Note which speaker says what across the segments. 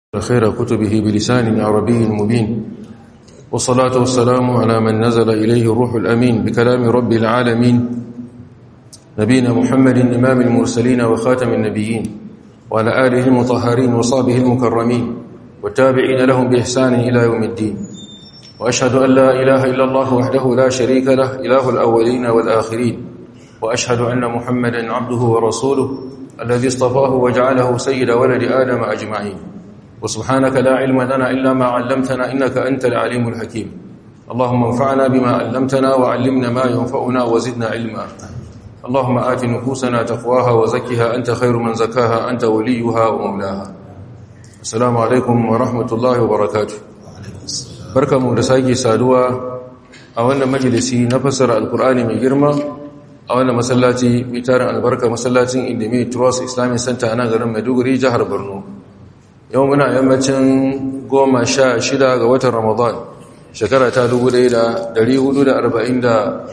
Speaker 1: خير كتبه بلسان عربي مبين والصلاة والسلام على من نزل إليه الروح الأمين بكلام رب العالمين نبينا محمد إمام المرسلين وخاتم النبيين وعلى آله المطهرين وصابه المكرمين والتابعين لهم بإحسان إلى يوم الدين وأشهد أن لا إله إلا الله وحده لا شريك له إله الأولين والآخرين وأشهد أن محمدا عبده ورسوله الذي اصطفاه وجعله سيد ولد آدم أجمعين وسبحانك لا علم لنا إلا ما علمتنا إنك أنت العليم الحكيم اللهم انفعنا بما علمتنا وعلمنا ما ينفعنا وزدنا علما اللهم آت نفوسنا تقواها وزكها أنت خير من زكاها أنت وليها ومولاها السلام عليكم ورحمة الله وبركاته بركة مدساكي سادوا أولا مجلسي نفسر القرآن من جرمى أولا مسلاتي ميتار البركة مسلاتي إندمي تروس إسلامي سنتا أنا غرم مدوغري جهر برنو yau muna yammacin goma sha shida ga watan ramadan shekara ta dubu ɗaya da hudu da arba'in da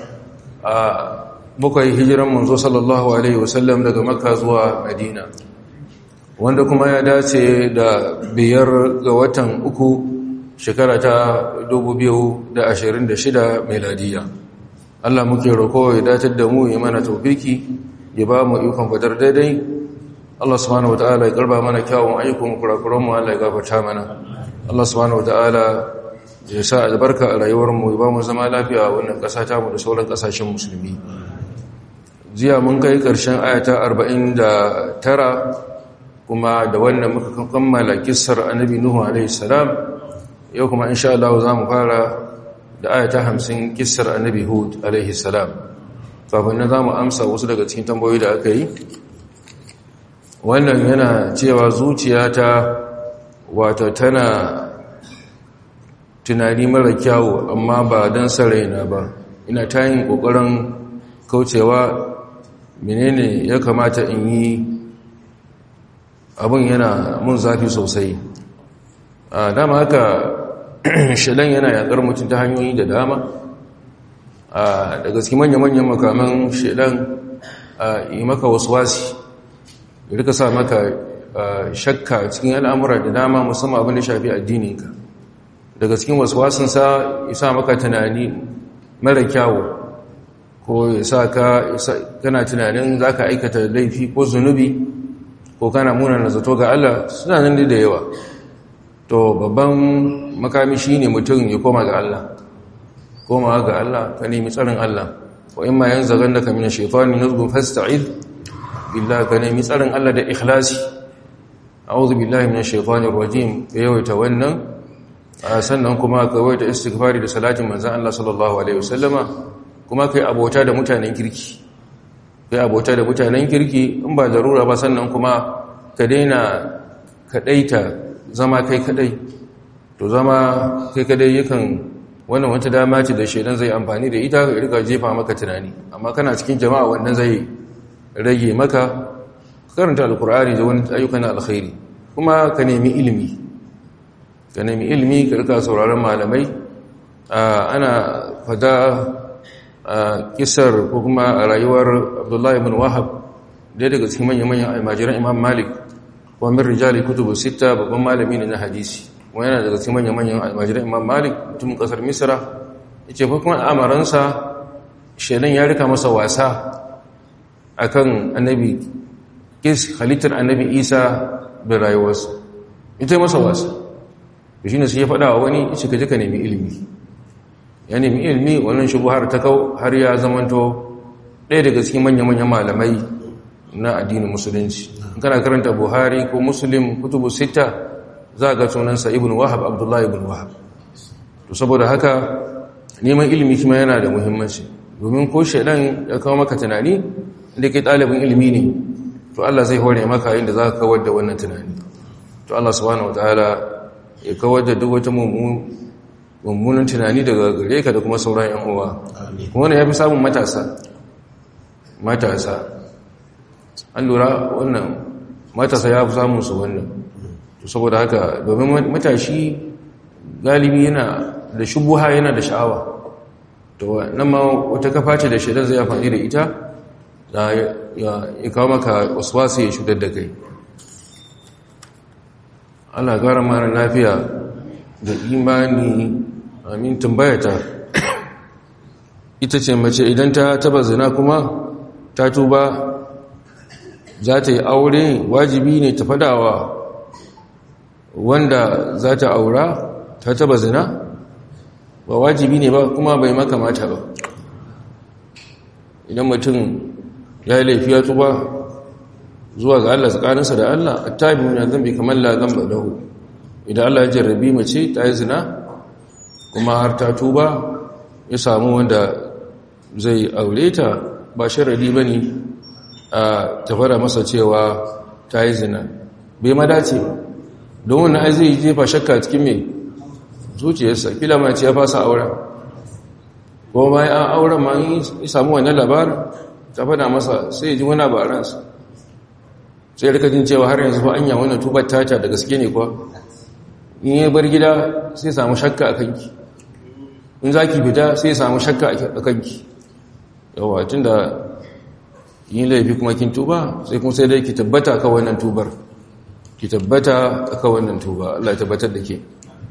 Speaker 1: bakwai hijiran manzo sallallahu alaihi wasallam daga makka zuwa madina wanda kuma ya dace da biyar ga watan uku shekara ta dubu biyu da ashirin da shida meladiya allah muke roko ya datar da mu ya mana taufiki ya ba mu ikon fadar daidai Allah subhanahu wataala ya karba mana kyawun ayyukan kurakuran mu Allah ya gafarta mana Allah subhanahu wataala ya sa albarka a rayuwar mu ya ba mu zama lafiya a wannan ƙasa ta mu da sauran ƙasashen musulmi jiya mun kai ƙarshen ayata 49 kuma da wannan muka kammala kissar annabi nuhu alaihi salam yau kuma insha Allah za mu fara da ayata 50 kissar annabi hud alaihi salam kafin nan za mu amsa wasu daga cikin tambayoyi da aka yi wannan yana cewa zuciyata wato tana tunani mara kyawu amma ba don saraina ba ina ta yin ƙoƙarin kaucewa menene ya kamata in yi abin yana mun zafi sosai a dama haka shalan yana yaƙar mutum ta hanyoyi da dama a daga cikin manya-manyan makaman shalan yi maka wasu wasi rika sa maka shakka cikin al'amura da dama musamman abin da shafi addininka daga cikin wasu wasansa ya sa maka tunani mara kyawu ko ya sa ka kana tunanin za ka aikata laifi ko zunubi ko kana munana zato ga Allah suna nan da yawa to babban makami shi ne mutum ya koma ga Allah koma ga Allah ka nemi tsarin Allah wa in ma yanzu ganda ka mina shaitani nazgun fasta'id billah ka nemi tsarin Allah da ikhlasi a'udhu billahi minash shaitanir rajim ka yawaita wannan sannan kuma ka yawaita istighfari da salatin manzon Allah sallallahu alaihi wasallama kuma kai abota da mutanen kirki kai abota da mutanen kirki in ba darura ba sannan kuma ka daina kadaita zama kai kadai to zama kai kadai yakan wannan wata dama ce da shedan zai amfani da ita ka rika jefa maka tunani amma kana cikin jama'a wannan zai rage maka karanta alkur'ani da wani ayyukan alkhairi kuma ka nemi ilimi ka nemi ilimi ka rika sauraron malamai ana fada kisar ko kuma a rayuwar abdullahi ibn wahab daya daga cikin manyan-manyan almajiran imam malik wa min rijali kutubu sita babban malami ne na hadisi wa yana daga cikin manyan-manyan almajiran imam malik mutumin kasar misra yace fa kuma amaransa shedan ya rika masa wasa akan annabi kis halittar annabi isa da rayuwarsa ita masa wasa da shi ne sai ya faɗa wa wani ita ka jika nemi ilimi ya nemi ilimi wannan shubuhar ta kau har ya zamanto ɗaya daga cikin manya-manyan malamai na addinin musulunci kana karanta buhari ko muslim kutubu sita za ga sunansa ibn wahab abdullahi ibn wahab to saboda haka neman ilimi kuma yana da muhimmanci domin ko shaidan ya kawo maka tunani inda kai ɗalibin ilimi ne to Allah zai hore maka inda za ka kawar da wannan tunani to Allah subhanahu wataala ya kawar da duk wata mummunan tunani daga gare ka da kuma sauran yan uwa kuma wannan ya fi samun matasa matasa an lura wannan matasa ya fi samun su wannan to saboda haka domin matashi galibi yana da shubuha yana da sha'awa to nan ma wata kafa ce da shaidan zai amfani da ita da ya kawo maka wasu ya shudar da kai Allah gara mara lafiya da imani amin tambayata ita ce mace idan ta taba zina kuma ta tuba za ta yi aure wajibi ne ta fadawa wanda za ta aura ta taba zina ba wajibi ne ba kuma bai makamata ba idan mutum ya yi laifi ya tuba zuwa ga Allah tsakaninsa da Allah a tabi na zambi kamar la zamba lahu idan Allah ya jarrabi mace ta yi zina kuma har ta tuba ya samu wanda zai aure ta ba sharadi ba ne a tafara masa cewa ta yi zina bai madace ba don wani ai zai jefa shakka cikin mai zuciyarsa kila mace ya fasa auren ko bayan an auren ma yi samu wani labarin ta fada masa sai ji wani baransa sai rikajin cewa har yanzu ba anya wannan tubar tata da gaske ne kuwa in yi bar gida sai samu shakka a kanki in za ki fita sai samu shakka a kanki yawa tun da yin laifi kuma kin tuba sai kuma sai dai ki tabbata ka wannan tubar ki tabbata ka wannan tuba Allah ya tabbatar da ke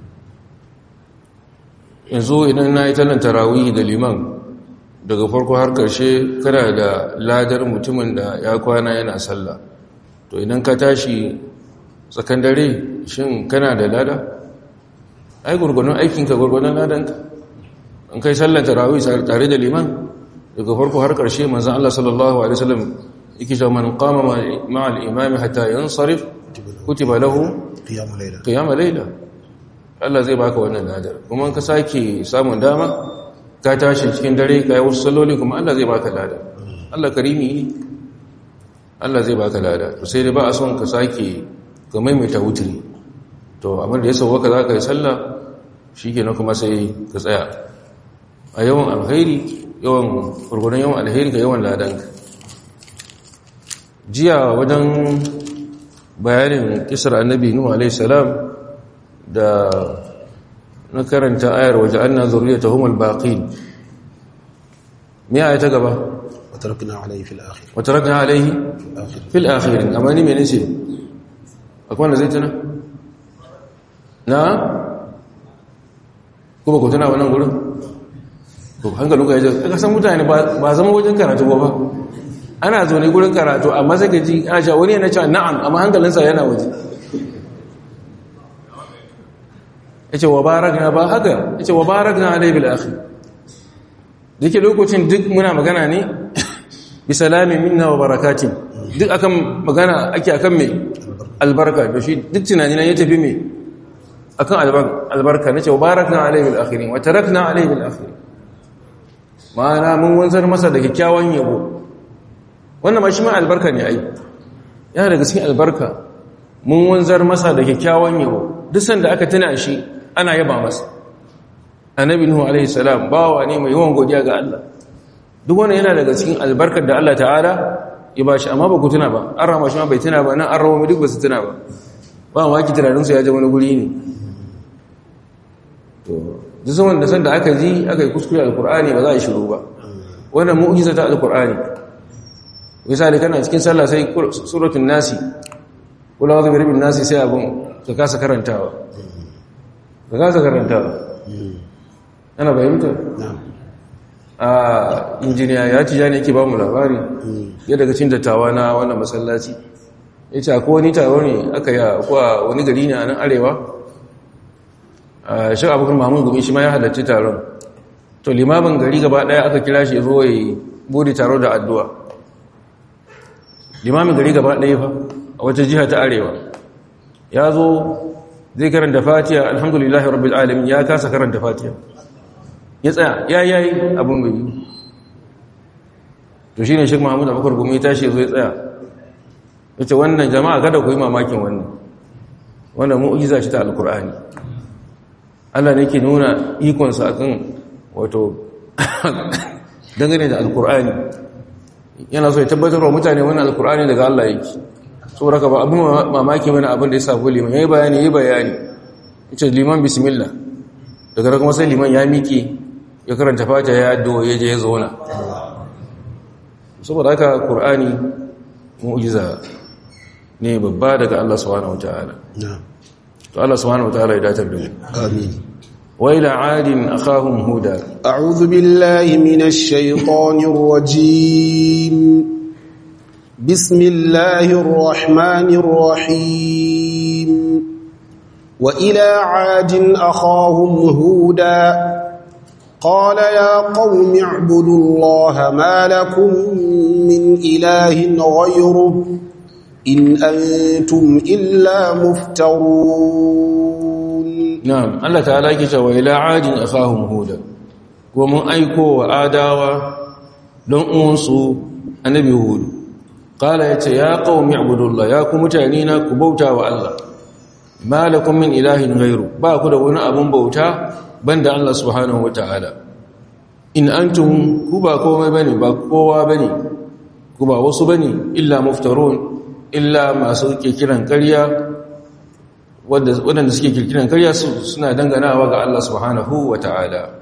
Speaker 1: yanzu idan na yi tallan tarawih da liman daga farko har karshe kana da ladar mutumin da ya kwana yana sallah to idan ka tashi tsakan dare shin kana da lada ai gurgurun aikinka gurgurun ladanka an kai sallar tarawih tare da liman daga farko har karshe manzon Allah sallallahu alaihi wasallam yake cewa man qama ma'a al-imam hatta yansarif kutiba lahu
Speaker 2: qiyamul layla
Speaker 1: qiyamul layla Allah zai baka wannan ladar kuma ka sake samun dama ka tashi cikin dare kai wasu salloli kuma Allah zai baka ladar Allah karimi ne Allah zai baka lada to sai dai ba a son ka sake ka maimaita wuturi to abin da ya sauwaka za ka yi sallah shikenan kuma sai ka tsaya a yawan alkhairi yawan gurgurun yawan alkhairi ka yawan ladanka jiya wajen bayanin kisar annabi nuhu alaihi salam da na karanta ayar waje anna zurriyatahum albaqin me aya ta gaba
Speaker 2: وتركنا عليه في الآخر
Speaker 1: وتركنا عليه
Speaker 2: الآخر
Speaker 1: في الآخرين أما ني من نسي أكون زيتنا نعم kuma ku tana wannan gurin to hankali ka yaje ka san mutane ba zama wajen karatu ba ana zo ne gurin karatu amma sai ka ji ana cewa wani yana cewa na'am amma hankalinsa yana waje yace wa barakna ba haka yace wa barakna alayhi bil akhir dake lokacin duk muna magana ne bisalamin minna wa barakatin duk akan magana ake akan me albarka da shi duk tunani nan ya tafi me akan albarka nace wa barakna alayhi bil akhirin wa tarakna alayhi bil akhirin ma'ana mun wanzar masa da kyakkyawan yabo wannan ma shi ma albarka ne ai yana daga cikin albarka mun wanzar masa da kyakkyawan yabo duk sanda aka tuna shi ana yaba masa annabi nuhu alaihi salam bawa ne mai yawan godiya ga Allah duk wannan yana daga cikin albarkar da Allah ta'ala ya bashi amma ba ku tuna ba an rama shi ma bai tuna ba nan an rawa duk ba su tuna ba ba ma ki tunanin su ya je wani guri ne to duk zaman da sanda aka ji aka yi kuskure alqur'ani ba za a shiru ba wannan mu'jiza ta alqur'ani misali kana cikin sallah sai suratul nasi kula wa bi rabbin nasi sai abun ka kasa karantawa ka kasa karantawa ana bayyanta a injiniya ya ci ja ne ke ba mu labari ya daga cin dattawa na wannan masallaci ya ce akwai wani taro ne aka yi a wani gari ne a nan arewa a shi abokan mamun gumi shi ma ya halarci taron to limamin gari gaba daya aka kira shi zo ya bude taro da addu'a limamin gari gaba daya fa a wata jiha ta arewa ya zo zai karanta fatiha alhamdulillahi rabbil alamin ya kasa karanta fatiha ya tsaya ya yayi abin bai yi to shi ne shi mahamud abubakar gumi tashi zo ya tsaya ya ce wannan jama'a kada ku yi mamakin wannan wannan mu'ujiza shi ta alkur'ani allah ne ke nuna ikonsa akan wato dangane da alkur'ani yana so ya tabbatar wa mutane wannan alkur'ani daga allah yake saboda ka ba abin mamaki mana abin da ya sabu liman ya yi bayani ya yi bayani ya ce liman bismillah daga kuma sai liman ya miƙe ya karanta fata ya addu'o ya je ya zauna saboda haka ƙur'ani mu'jiza ne babba daga Allah subhanahu wata'ala to Allah subhanahu wataala ya datar da mu
Speaker 2: آمين
Speaker 1: wa ila adin akhahum huda
Speaker 2: أعوذ بالله من الشيطان الرجيم بسم الله الرحمن الرحيم وإلى عاد أخاهم هودا قال يا قوم اعبدوا الله ما لكم من إله غيره إن أنتم إلا مفترون
Speaker 1: na'am Allah ta'ala yake cewa ila adin akhahum huda ko mun aiko wa adawa don uwansu annabi hud qala yace ya qaumi ibudullah ya ku mutane na ku bauta wa Allah ma lakum min ilahin ghairu ba ku da wani abun bauta banda Allah subhanahu wataala in antum ku ba komai bane ba kowa bane ku ba wasu bane illa muftarun illa masu kiran ƙarya waɗanda suke kirkiran karya suna danganawa ga Allah subhanahu wa ta'ala.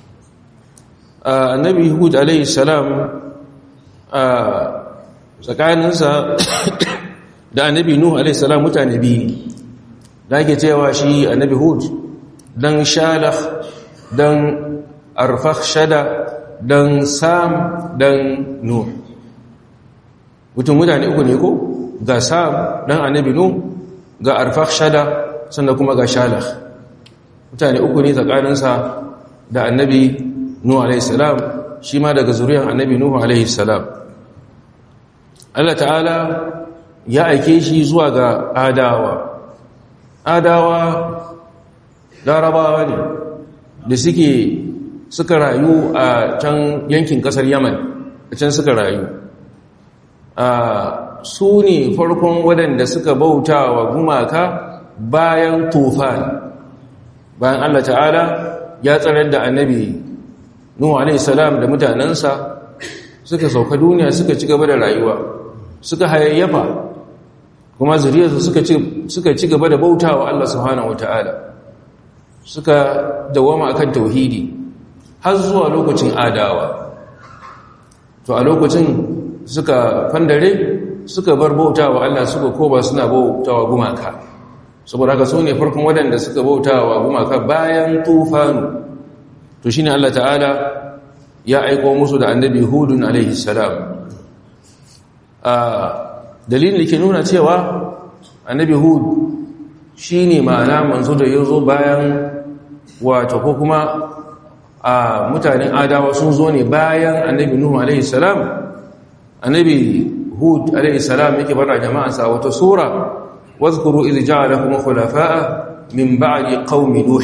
Speaker 1: annabi hud alaihi salam a tsakaninsa da annabi nuhu alaihi salam mutane biyu da ake cewa shi annabi hud don shalaf don arfak shada don sam don nuhu mutum mutane uku ne ko ga sam don annabi nuhu ga arfak shada sannan kuma ga shalakh mutane uku ne tsakaninsa da annabi nuhu alaihi salam shi ma daga zuriyar annabi nuhu alaihi salam Allah ta'ala ya aike shi zuwa ga adawa adawa larabawa ne da suke suka rayu a can yankin kasar yaman a can suka rayu a su ne farkon waɗanda suka bauta wa gumaka bayan tufan bayan Allah ta'ala ya tsarar da annabi Nuhu alaihi salam da mutanensa suka sauka duniya suka ci gaba da rayuwa suka hayayyafa kuma zuriyarsu suka ci suka ci gaba da bauta wa Allah subhanahu wata'ala suka dawama akan tauhidi har zuwa lokacin adawa to a lokacin suka fandare suka bar bauta wa Allah suka koba suna bauta wa gumaka saboda haka su ne farkon waɗanda suka bauta wa gumaka bayan tufanu to shi ne Allah ta'ala ya aiko musu da annabi hudun alaihi salam a dalilin da ke nuna cewa annabi hud shi ne ma'ana manzo da ya zo bayan wato ko kuma a mutanen adawa sun zo ne bayan annabi nuhu alaihi salam annabi hud alaihi salam yake bada jama'ansa wata sura wadhkuru idh ja'alakum khulafa'a min ba'di qaumi nuh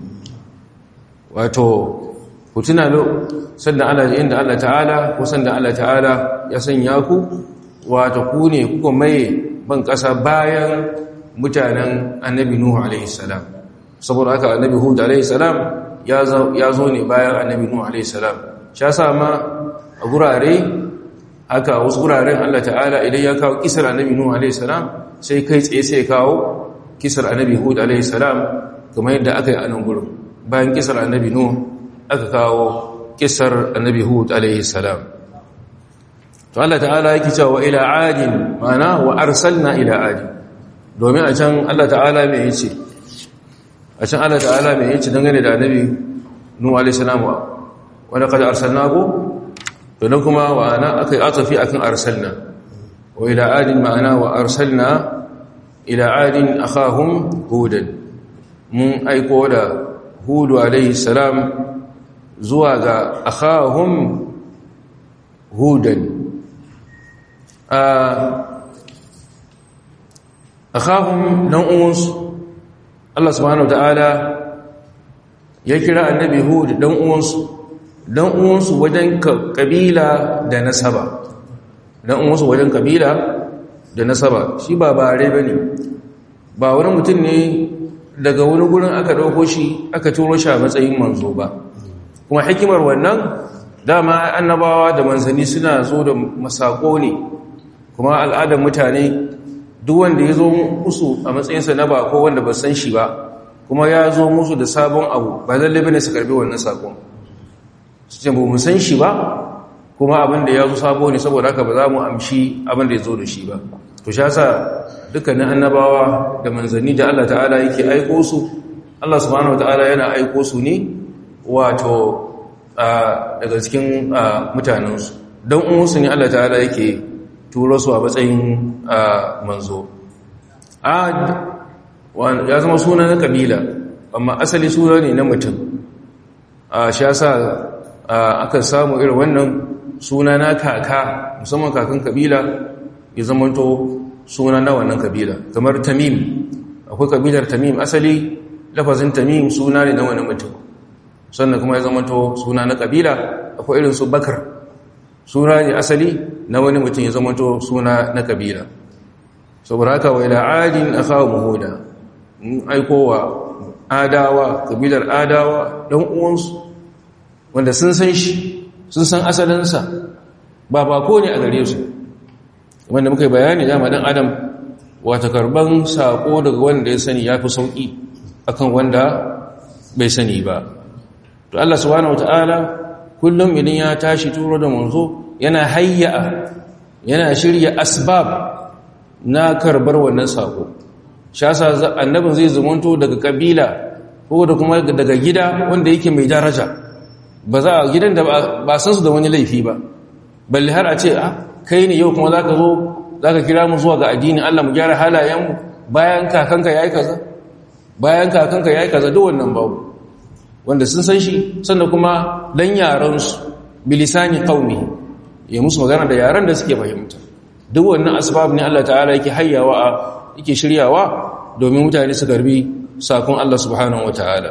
Speaker 1: wato ku tuna lo sanda Allah inda Allah ta'ala ko sanda Allah ta'ala ya sanya ku wato ku ne kuka maye ban kasa bayan mutanen annabi nuh alaihi salam saboda haka annabi hud alaihi salam ya zo ne bayan annabi nuh alaihi salam sha sama a gurare haka wasu guraren Allah ta'ala idan ya kawo kisar annabi Nuhu alaihi salam sai kai tsaye sai kawo kisar annabi Hud alaihi salam kamar yadda aka yi a nan gurin bayan kisar annabi Nuhu aka kawo kisar annabi Hud alaihi salam to Allah ta'ala yake cewa ila adin mana wa arsalna ila adin domin a can Allah ta'ala me yace a can Allah ta'ala me yace dangane da annabi Nuhu alaihi salam wa laqad arsalnahu to nan kuma wa ana akai atafi akan arsalna wa ila adin ma'ana wa arsalna ila adin akhahum hudan mun aiko da hudu alaihi salam zuwa ga akhahum hudan akhahum dan uwansu Allah subhanahu wataala ya kira annabi hud dan uwansu dan uwansu wajen kabila da nasaba dan uwansu wajen kabila da nasaba shi ba bare bane ba wani mutum ne daga wani gurin aka dauko shi aka turo shi a matsayin manzo ba kuma hikimar wannan dama annabawa da manzanni suna zo da masako ne kuma al'adar mutane duk wanda ya zo musu a matsayinsa na ba ko wanda ba san shi ba kuma ya zo musu da sabon abu ba lalle bane su karbi wannan sakon su ce ba mu san shi ba kuma abin da ya zo sabo ne saboda haka ba za mu amshi abin da ya zo da shi ba to sha sa dukkanin annabawa da manzanni da Allah ta'ala yake aiko su Allah subhanahu wata'ala yana aiko su ne wato daga cikin mutanensu don umarsu ne Allah ta'ala yake turo su a matsayin manzo ya zama suna na kabila amma asali suna ne na mutum a sha sa aka samu irin wannan suna na kaka musamman kakan kabila ya zamanto suna na wannan kabila kamar tamim akwai kabilar tamim asali lafazin tamim suna ne na wani mutum sannan kuma ya zamanto suna na kabila akwai irin su bakar suna ne asali na wani mutum ya zamanto suna na kabila saboda haka wa ila adin akhawu muhuda in aikowa adawa kabilar adawa dan uwansu wanda sun san shi sun san asalinsa ba bako ne a gare su wanda muka yi bayani dama dan adam wata karban sako daga wanda ya sani ya fi sauki akan wanda bai sani ba to Allah subhanahu wataala kullum idan ya tashi turo da manzo yana hayya yana shirya asbab na karbar wannan sako shasa annabin zai zumunto daga kabila ko da kuma daga gida wanda yake mai daraja ba za a gidan da ba san su da wani laifi ba balle har a ce a kai ne yau kuma za ka zo za ka kira mu zuwa ga addini Allah mu gyara halayenmu bayan kakanka ya yi kaza bayan kakanka ya yi kaza duk wannan babu wanda sun san shi sannan kuma dan yaransu bilisani qaumi ya musu magana da yaran da suke fahimta duk wannan asbab ne Allah ta'ala yake hayyawa yake shiryawa domin mutane su garbi sakon Allah subhanahu wataala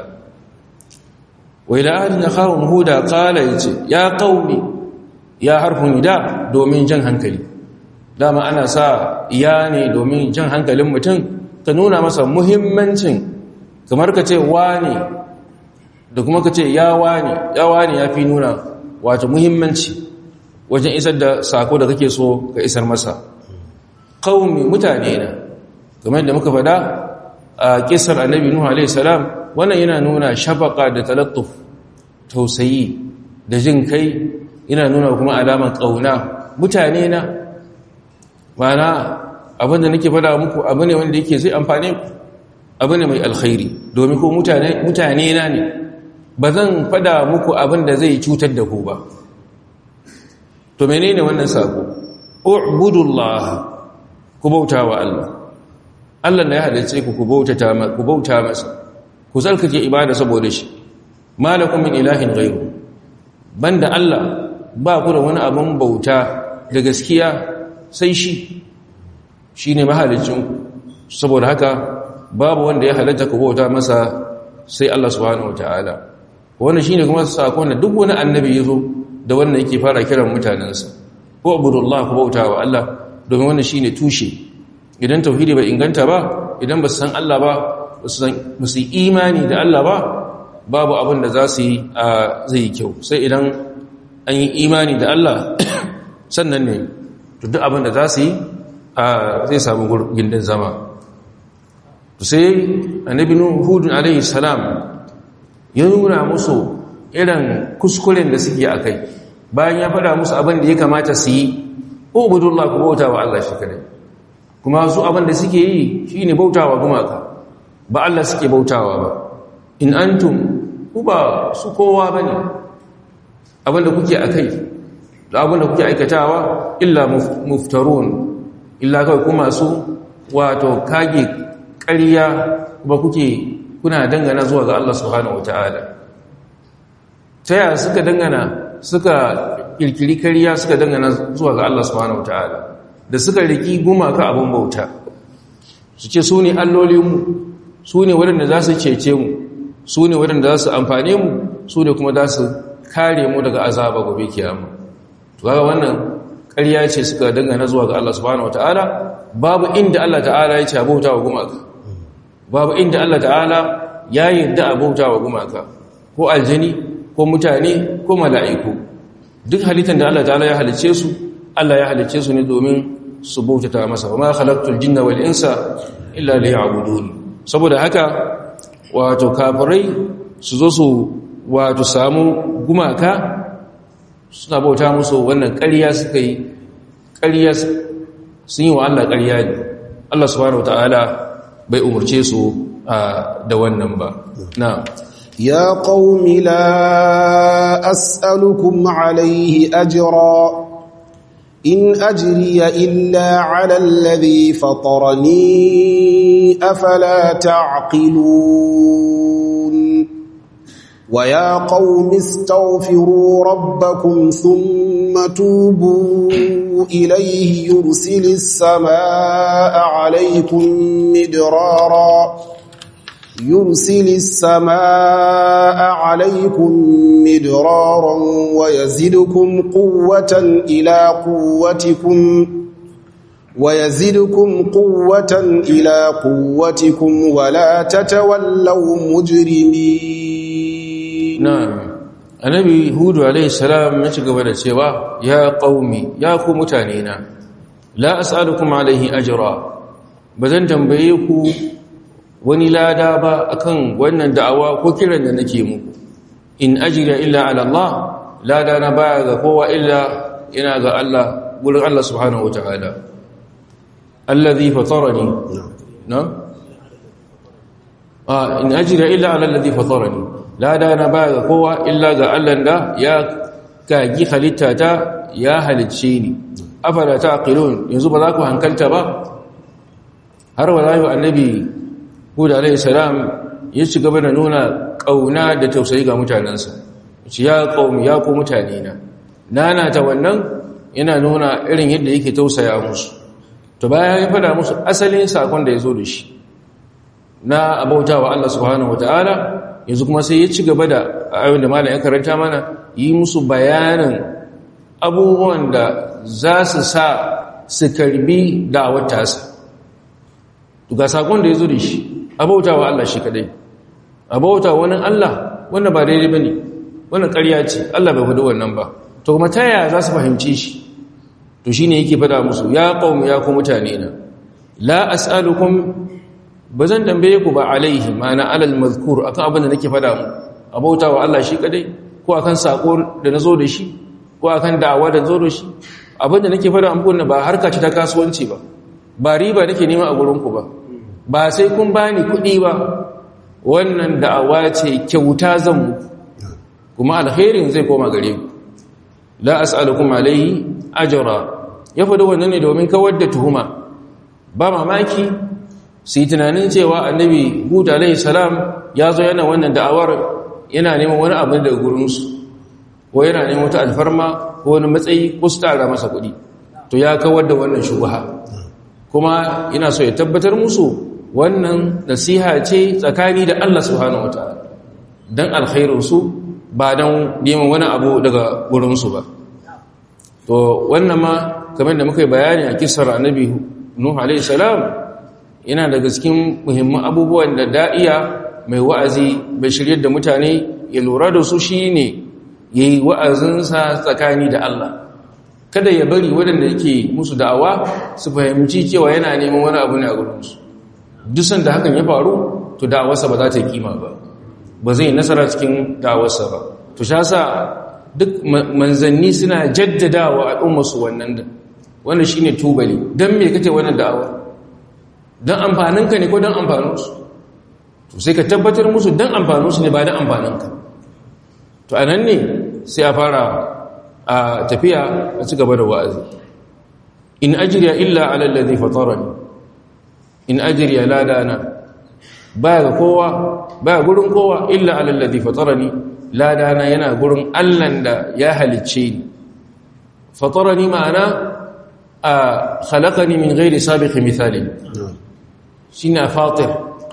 Speaker 1: wa ila ahli khawm huda qala yace ya qaumi ya harfun nida domin jan hankali dama ana sa iya ne domin jan hankalin mutum ka nuna masa muhimmancin kamar ka ce wani da kuma ka ce ya wani ya wani ya fi nuna wato muhimmanci wajen isar da sako da kake so ka isar masa qaumi mutane na kamar da muka faɗa a kisar annabi nuhu alaihi salam wannan yana nuna shafaka da talattuf tausayi da jin kai yana nuna kuma alamar ƙauna mutane na mana abinda nake faɗa muku abu ne wanda yake zai amfane ku abu ne mai alkhairi domin ko mutane na ne ba zan faɗa muku abin da zai cutar da ku ba to menene wannan sako ubudullah ku bauta wa Allah Allah da ya halice ku ku bauta ku bauta masa ku tsarkake ibada saboda shi malakum min ilahin ghairu banda Allah ba ku da wani abin bauta da gaskiya sai shi shine mahalicin ku saboda haka babu wanda ya halatta ku bauta masa sai Allah subhanahu wataala wannan shine kuma sakon da duk wani annabi yazo da wannan yake fara kiran mutanensa ko abudullah ku bauta wa Allah domin wannan shine tushe idan tauhidi bai inganta ba idan ba su san Allah ba ba su yi imani da Allah ba babu abin da za su yi a zai kyau sai idan an yi imani da Allah sannan ne duk abin da za su yi a zai samu gindin zama sai annabi hudun alaihi salam ya nuna musu irin kuskuren da suke a kai bayan ya faɗa musu abin da ya kamata su yi ubudullah ku bauta wa Allah shi kadai kuma su abin da suke yi shine bautawa gumaka ba Allah suke bautawa ba in antum ku ba su kowa bane abin da kuke akai da abin da kuke aikatawa illa muftarun illa kai kuma su wato kage ƙarya ba kuke kuna dangana zuwa ga Allah subhanahu wataala ta yaya suka dangana suka kirkiri kariya suka dangana zuwa ga Allah subhanahu wataala da suka riki gumaka abin bauta su ce su ne allolinmu su ne waɗanda za su cece mu su ne waɗanda za su amfane mu su ne kuma za su kare mu daga azaba gobe kiyama to kaga wannan ƙarya ce suka dangana zuwa ga Allah subhanahu wataala babu inda Allah ta'ala ya ce bauta wa gumaka babu inda Allah ta'ala ya yarda a bauta wa gumaka ko aljani ko mutane ko mala'iku duk halittar da Allah ta'ala ya halice su Allah ya halice su ne domin su bautata masa wa ma khalaqtul jinna wal insa illa liya'budun saboda haka wato kafirai su zo su wato samu gumaka suna bauta musu wannan ƙarya suka yi ƙarya sun yi wa Allah ƙarya ne Allah subhanahu wataala bai umurce su da wannan ba na
Speaker 2: يا قوم لا أسألكم عليه أجرا إن أجري إلا على الذي فطرني أفلا تعقلون ويا قوم استغفروا ربكم ثم توبوا إليه يرسل السماء عليكم مدرارا يرسل السماء عليكم مدرارا ويزدكم قوة إلى قوتكم ويزدكم قوة إلى قوتكم ولا تتولوا مجرمين
Speaker 1: نعم annabi hudu alaihi salam ya ci gaba da cewa ya qaumi ya ku mutane na la as'alukum alaihi ajra bazan tambaye ku wani lada ba akan wannan da'awa ko kiran da nake muku in ajira illa ala Allah lada na baya ga kowa illa ina ga Allah gurin Allah subhanahu wataala alladhi fatarani na ah in ajira illa ala alladhi fatarani lada na baya ga kowa illa ga Allah da ya kagi halitta ta ya halicce ni afala taqilun yanzu ba za ku hankalta ba har wallahi annabi Hud alayhi salam ya ci gaba da nuna kauna da tausayi ga mutanansa ce ya qaumi ya ku mutane na nana ta wannan yana nuna irin yadda yake tausaya musu to bayan ya fada musu asalin sakon da ya zo da shi na abautawa Allah subhanahu wataala yanzu kuma sai ya ci gaba da ayoyin da malam ya karanta mana yi musu bayanin abubuwan da za su sa su karbi da'awar tasa ga sakon da ya zo da shi abauta wa Allah shi kadai abauta wani Allah wanda ba daidai ba ne wannan ƙarya ce Allah bai faɗi wannan ba to kuma ta yaya za su fahimci shi to shi ne yake faɗa musu ya ƙaumi ya ku mutane na la as'alukum ba zan tambaye ku ba alaihi ma'ana alal mazkur akan abin da nake faɗa mu abauta wa Allah shi kadai ko akan sako da na zo da shi ko akan da'awa da zo da shi abin da nake faɗa muku ba harka ce ta kasuwanci ba ba riba nake nema a gurinku ba ba sai kun bani kuɗi ba wannan da'awa ce kyauta zan muku kuma alkhairin zai koma gare ku la as'alukum alayhi ajra ya faɗi wannan ne domin kawar da tuhuma ba mamaki su yi tunanin cewa annabi hud alayhi salam ya zo yana wannan da'awar yana neman wani abu daga gurinsu ko yana neman wata alfarma ko wani matsayi ko su tara masa kuɗi to ya kawar da wannan shubha kuma ina so ya tabbatar musu wannan nasiha ce tsakani da Allah subhanahu wataala dan alkhairinsu ba dan neman wani abu daga wurinsu ba to wannan ma kamar da muka yi bayani a kisar annabi nuh alayhi salam yana daga cikin muhimman abubuwan da da'iya mai wa'azi bai shirye da mutane ya lura da su shine yayi wa'azinsa tsakani da Allah kada ya bari waɗanda yake musu da'awa su fahimci cewa yana neman wani abu ne a gurinsu duk sanda hakan ya faru to da'awarsa ba za ta yi kima ba ba zai nasara cikin da'awarsa ba to sha sa duk manzanni suna jaddadawa al'ummarsu wannan da wannan shine tubali dan me kake wannan da'awa dan amfaninka ne ko dan amfaninsu to sai ka tabbatar musu dan amfaninsu ne ba dan amfaninka to anan ne sai a fara a tafiya a ci gaba da wa'azi in ajriya illa ala alladhi fatarani in ajriya la dana baya ga kowa baya gurin kowa illa ala alladhi fatarani la dana yana gurin Allahn da ya halicce ni fatarani ma'ana a khalaqani min ghairi sabiqi mithali shine fatir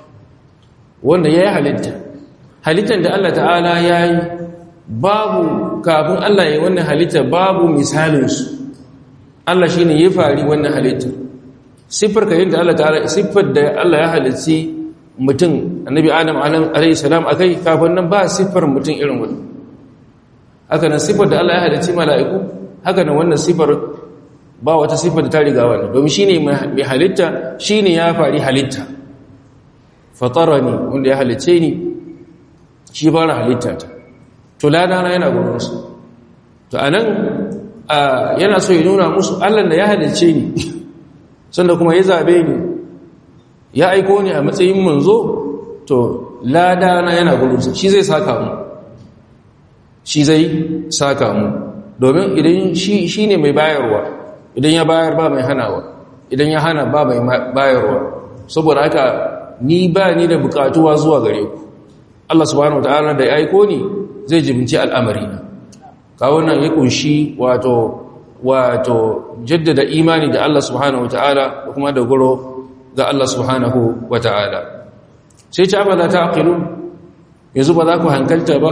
Speaker 1: wanda ya halitta halittar da Allah ta'ala yayi babu kafin Allah ya yi wannan halitta babu misalinsu Allah shi ne ya fari wannan halitta siffar ka yadda Allah ta'ala siffar da Allah ya halitti mutum annabi adam alayhi salam akai kafin nan ba siffar mutum irin wannan haka nan siffar da Allah ya halitti mala'iku haka nan wannan siffar ba wata siffar da ta riga wannan domin shine mai halitta shine ya fari halitta fatarani wanda ya halicce ni shi fara halitta ta to ladana yana gurinsu to a nan yana so ya nuna musu allah da ya halice ni sanda kuma ya zabe ni ya aiko ni a matsayin manzo to lada na yana gurinsa shi zai saka mu shi zai saka mu domin idan shi ne mai bayarwa idan ya bayar ba mai hanawa idan ya hana ba mai bayarwa saboda haka ni ba ni da bukatuwa zuwa gare ku Allah subhanahu wataala da ya aiko ni zai jibinci al'amari na kawo nan ya kunshi wato wato jaddada imani da Allah subhanahu wataala da kuma da guro ga Allah subhanahu wataala sai ce ba za ta aqilu yanzu ba za ku hankalta ba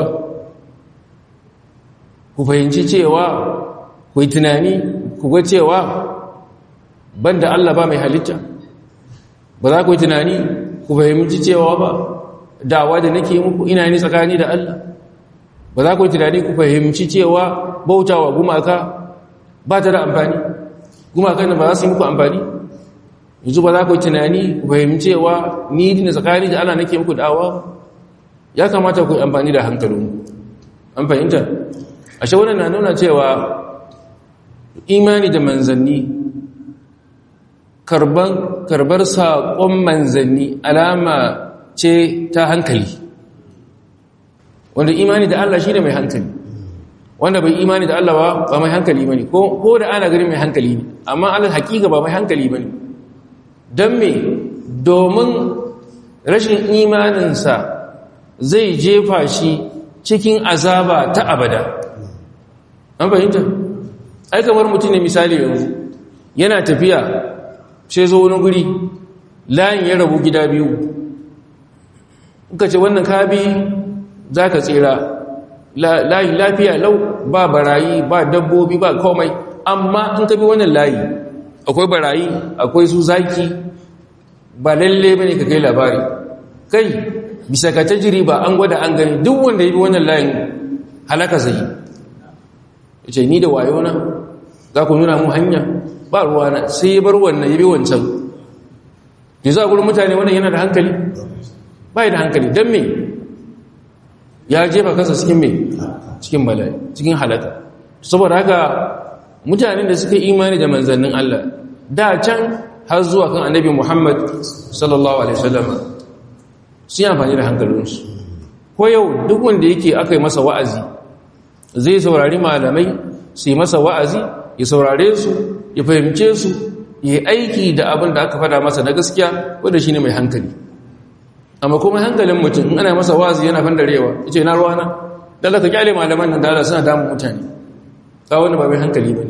Speaker 1: ku fahimci cewa ku yi tunani ku ga cewa banda Allah ba mai halitta ba za ku yi tunani ku fahimci cewa ba dawa da nake muku ina ni tsakani da Allah ba za ku yi tunani ku fahimci cewa bautawa gumaka ba ta da amfani gumakan ba za su yi muku amfani yanzu ba za ku yi tunani ku fahimci cewa ni dina tsakani da Allah nake muku dawa ya kamata ku yi amfani da hankalinku an fahimta ashe wannan na nuna cewa imani da manzanni karbar saƙon manzanni alama ce ta hankali wanda imani da Allah shi ne mai hankali wanda bai imani da Allah ba ba mai hankali ba ne ko da ana gani mai hankali ne amma Allah hakika ba mai hankali ba ne don me domin rashin imaninsa zai jefa shi cikin azaba ta abada an fahimta ai kamar mutum ne misali yanzu yana tafiya sai zo wani guri layin ya rabu gida biyu ka ce wannan kabi za ka tsira layi lafiya lau ba barayi ba dabbobi ba komai amma in ka bi wannan layi akwai barayi akwai su zaki ba lalle bane ka kai labari kai bisa ka tajiri ba an gwada an gani duk wanda ya bi wannan layin halaka zai ya ce ni da wayona za ku nuna mu hanya ba ruwana sai ya bar wannan ya bi wancan da za a gurin mutane wannan yana da hankali ba da hankali don me ya jefa kansa cikin me cikin bala'i cikin halaka saboda haka mutanen da suka imani da manzannin Allah da can har zuwa kan annabi Muhammad sallallahu alaihi wasallam sun yi amfani da hankalinsu ko yau duk wanda yake aka yi masa wa'azi zai saurari malamai su yi masa wa'azi ya saurare su ya fahimce su ya aiki da abin da aka fada masa na gaskiya wanda shi ne mai hankali amma kuma hankalin mutum in ana masa wa'azi yana fandarewa ya ce na ruwana dala ka kyale malaman nan dala suna damun mutane tsawon ba mai hankali ba ne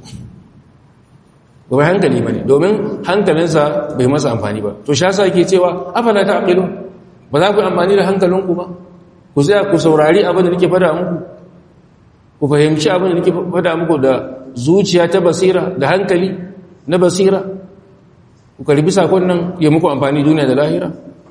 Speaker 1: ba mai hankali ba ne domin hankalinsa bai masa amfani ba to sha sa ke cewa afala ta aqilu ba za ku amfani da hankalinku ba ku tsaya ku saurari abin da nake fada muku ku fahimci abin da nake fada muku da zuciya ta basira da hankali na basira ku karbi sakon nan ya muku amfani duniya da lahira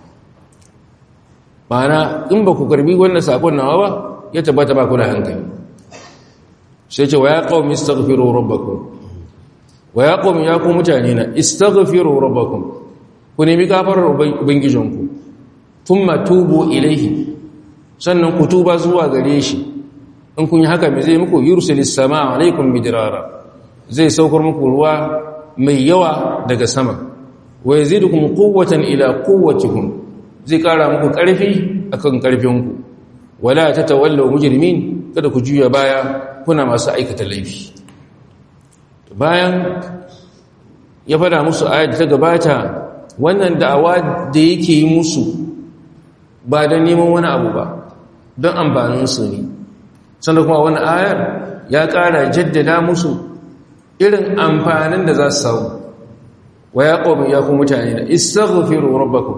Speaker 1: ma'ana in ba ku karbi wannan sakon nawa ba ya tabbata ba ku da hankali sai ce wa ya qaumi istaghfiru rabbakum wa ya qaumi ya ku mutane na istaghfiru rabbakum ku nemi gafarar ubangijinku thumma tubu ilaihi sannan ku tuba zuwa gare shi in kun yi haka mai zai muku yursilis sama alaikum midrara zai saukar muku ruwa mai yawa daga sama wa yazidukum quwwatan ila quwwatikum zai kara muku karfi akan karfinku wala tatawallaw mujrimin kada ku juya baya kuna masu aikata laifi bayan ya fada musu ayat ta gabata wannan da'awa da yake yi musu ba don neman wani abu ba don amfaninsu ne sannan kuma wani ayar ya ƙara jaddada musu irin amfanin da za su samu wa ya ƙomi ya kuma mutane da istaghfiru rabbakum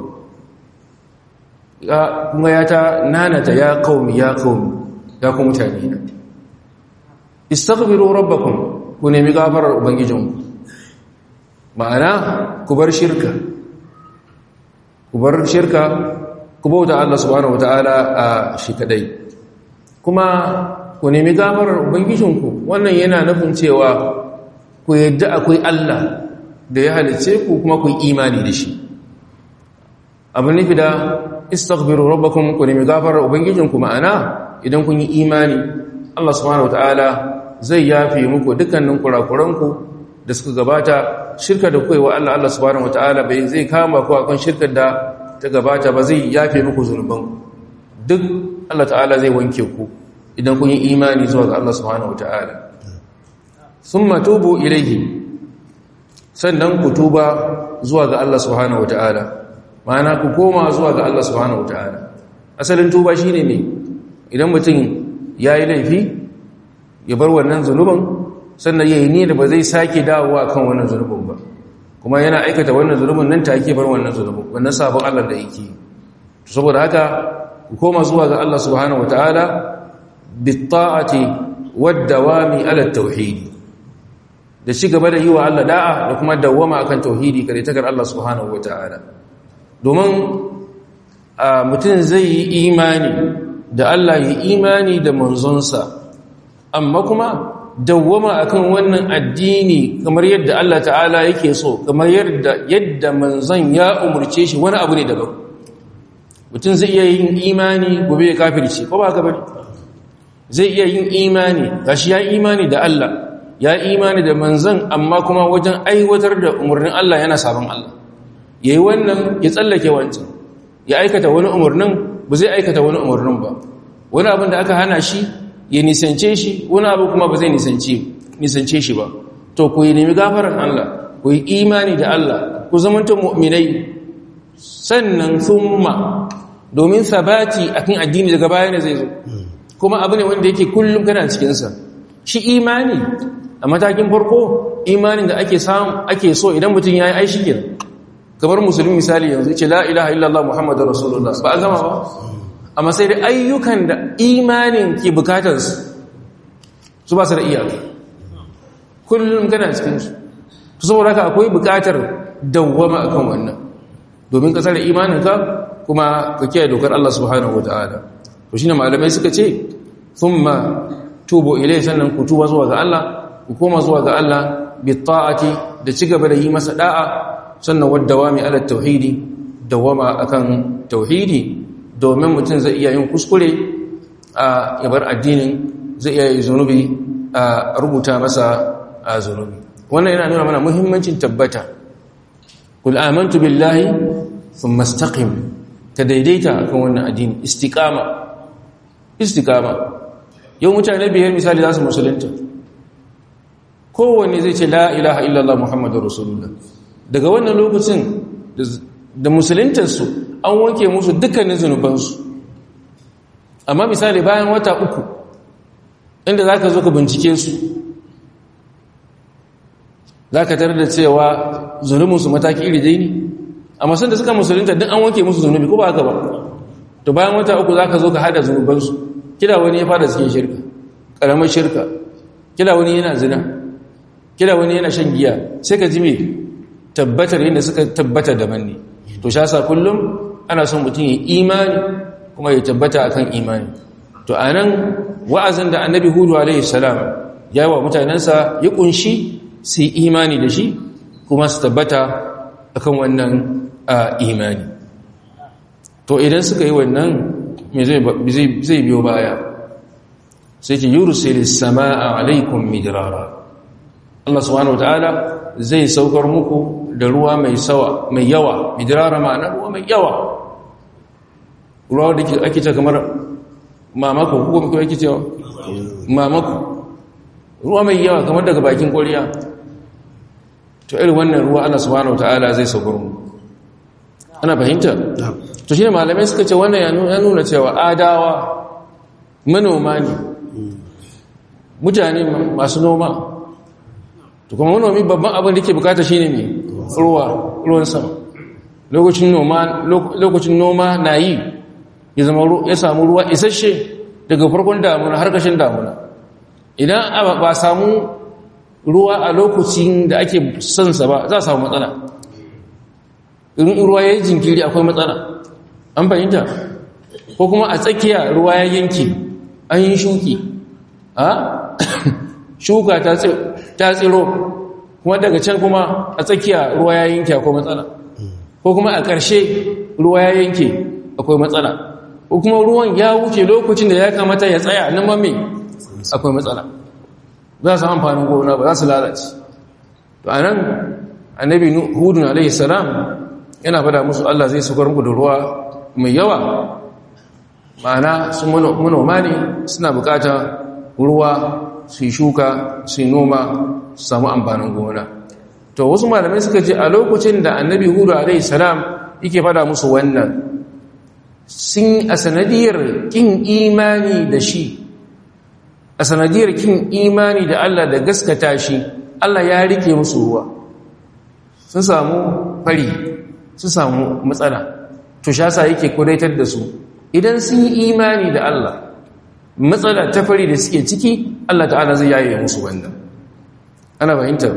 Speaker 1: kuma ya ta nanata ya ƙomi ya ƙomi ya kuma mutane da istaghfiru rabbakum ku nemi gafarar ubangijinku ma'ana ku bar shirka ku bar shirka ku bauta Allah subhanahu wataala a shi kadai kuma ku nemi gafarar ubangijinku wannan yana nufin cewa ku yadda akwai Allah da ya halice ku kuma ku imani da shi abin nufi da istaghfiru rabbakum ku nemi gafarar ubangijinku ma'ana idan kun yi imani Allah subhanahu wataala zai yafe muku dukkanin kurakuranku da suka gabata shirka da kuwa Allah Allah subhanahu wataala bai zai kama ku akan shirkar da ta gabata ba zai yafe muku zunuban duk Allah ta'ala zai wanke ku idan kun yi imani zuwa ga Allah subhanahu wataala thumma tubu ilayhi sannan ku tuba zuwa ga Allah subhanahu wataala ma'ana ku koma zuwa ga Allah subhanahu wataala asalin tuba shine me idan mutum yayi laifi ya bar wannan zunuban sannan yayi ne da ba zai sake dawowa kan wannan zunubin ba kuma yana aikata wannan zunubin nan take bar wannan zunubin wannan sabon Allah da yake saboda haka ku koma zuwa ga Allah subhanahu wataala bitta'ati wad-dawami ala tauhid da ci gaba da yi wa Allah da'a da kuma dawwama akan tauhidi kare takar Allah subhanahu wataala domin mutum zai yi imani da Allah yi imani da manzonsa amma kuma dawwama akan wannan addini kamar yadda Allah ta'ala yake so kamar yadda yadda manzon ya umurce shi wani abu ne daban mutum zai iya yin imani gobe ya kafirci ko ba ka bane zai iya yin imani gashi ya imani da Allah ya imani da manzon amma kuma wajen aiwatar da umarnin Allah yana sabon Allah yayi wannan ya tsallake wancan ya aikata wani umarnin ba zai aikata wani umarnin ba wani abin da aka hana shi ya nisance shi wani abu kuma ba zai nisance shi ba to ku yi nemi gafarar Allah ku yi imani da Allah ku zamanta mu'minai sannan thumma domin sabati akan addini daga baya ne zai zo kuma abu ne wanda yake kullum kana cikinsa shi imani a matakin farko imanin da ake samu ake so idan mutum ya yi aishi kenan kamar musulmi misali yanzu ce la ilaha illallah muhammadu rasulullah ba a gama ba amma sai da ayyukan da imanin ke bukatarsu su ba su da iyaka kullum kana cikinsu su saboda haka akwai bukatar dawwama akan wannan domin ka tsara imaninka kuma ka kiyaye dokar Allah subhanahu wataala to shine malamai suka ce thumma tubu ilai sannan ku tuba zuwa ga Allah ku koma zuwa ga Allah bi ta'ati da cigaba da yi masa da'a sannan wadawami ala tauhidi dawama akan tauhidi domin mutum zai iya yin kuskure a yabar addinin zai iya yi zunubi a rubuta masa a zunubi wannan yana nuna mana muhimmancin tabbata kul amantu billahi thumma istaqim ka daidaita akan wannan addini istiqama istiqama yau mutane biyar misali za su musulunta kowanne zai ce la ilaha illallah muhammadur rasulullah daga wannan lokacin da musuluntarsu an wanke musu dukkanin zunubansu amma misali bayan wata uku inda za ka zo ka bincike su za ka tarar da cewa zunubinsu mataki iri dai ne amma sun da suka musulunta duk an wanke musu zunubi ko ba haka ba to bayan wata uku za ka zo ka hada zunubansu kila wani ya fara cikin shirka ƙaramar shirka kila wani yana zina kila wani yana shan giya sai ka ji me tabbatar yadda suka tabbata daban ne to sha sa kullum ana son mutum ya imani kuma ya tabbata akan imani to anan wa'azin da annabi hudu alaihi salam ya wa mutanensa ya kunshi su yi imani da shi kuma su tabbata akan wannan imani to idan suka yi wannan me zai biyo baya sai ce yursilis sama'a alaikum midrara Allah subhanahu wataala zai saukar muku da ruwa mai sawa mai yawa midrara ma'ana ruwa mai yawa ruwa da ake ce kamar mamako ko kuma ake cewa mamako ruwa mai yawa kamar daga bakin koriya to irin wannan ruwa Allah subhanahu wataala zai saukar mu ana fahimta to shine malamai suka ce wannan ya nuna cewa adawa manoma ne mutane masu noma to kuma manomi babban abin da ke bukata shine ne ruwa ruwan sama lokacin noma lokacin noma na yi ya zama ya samu ruwa isasshe daga farkon damuna har kashin damuna idan ba samu ruwa a lokacin da ake son sa ba za a samu matsala in ruwa ya yi jinkiri akwai matsala an fahimta ko kuma a tsakiya ruwa ya yanke an yi shuki a shuka ta tsiro kuma daga can kuma a tsakiya ruwa ya yanke akwai matsala ko kuma a ƙarshe ruwa ya yanke akwai matsala ko kuma ruwan ya wuce lokacin da ya kamata ya tsaya nan mame akwai matsala za su amfanin gona ba za su lalace to a nan annabi hudun alaihi salam yana fada musu Allah zai sukar muku da ruwa mai yawa ma'ana su manoma ne suna bukata ruwa su yi shuka su yi noma su samu amfanin gona to wasu malamai suka ce a lokacin da annabi hudu alaihi salam yake fada musu wannan sun a sanadiyar kin imani da shi a sanadiyar kin imani da Allah da gaskata shi Allah ya rike musu ruwa sun samu fari sun samu matsala to shasa yake kudaitar da su idan sun yi imani da Allah matsala ta fari da suke ciki Allah ta'ala zai yaye musu wannan ana fahimta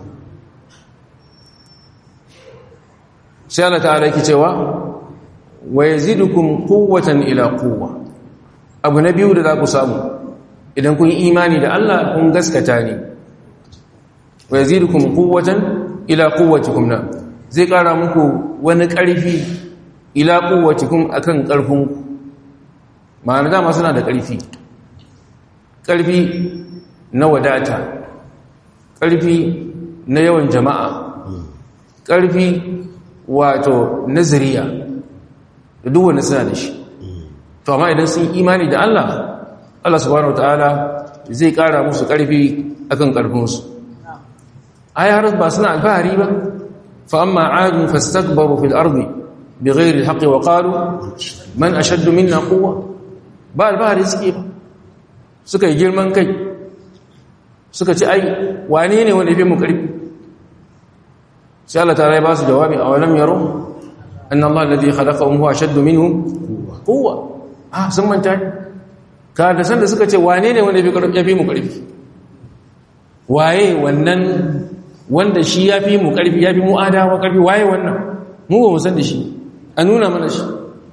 Speaker 1: sai Allah ta'ala yake cewa wa yazidukum quwwatan ila quwwa abu na biyu da za ku samu idan kun yi imani da Allah kun gaskata ne wa yazidukum quwwatan ila quwwatikum na zai kara muku wani ƙarfi ila quwwatikum akan ƙarfin ku ma'ana dama suna da ƙarfi ƙarfi na wadata ƙarfi na yawan jama'a ƙarfi wato nazariya da duk wanda suna da shi to amma idan sun imani da Allah Allah subhanahu wataala zai kara musu karfi akan karfinsu ai har ba suna alfahari ba fa amma aadu fastakbaru fil ardi bighairi alhaqi wa qalu man ashaddu minna quwwa ba alfahari suke ba suka yi girman kai suka ci ai wane ne wanda ya fi mu karfi sai Allah ta rai ba su jawabi a walam yaro an Allah alladhi khalaqahum huwa ashaddu minhum quwwa ah sun manta ka da san da suka ce wane ne wanda ya fi mu karfi waye wannan wanda shi ya fi mu karfi ya fi mu adawa karfi waye wannan mu ba mu san da shi a nuna mana shi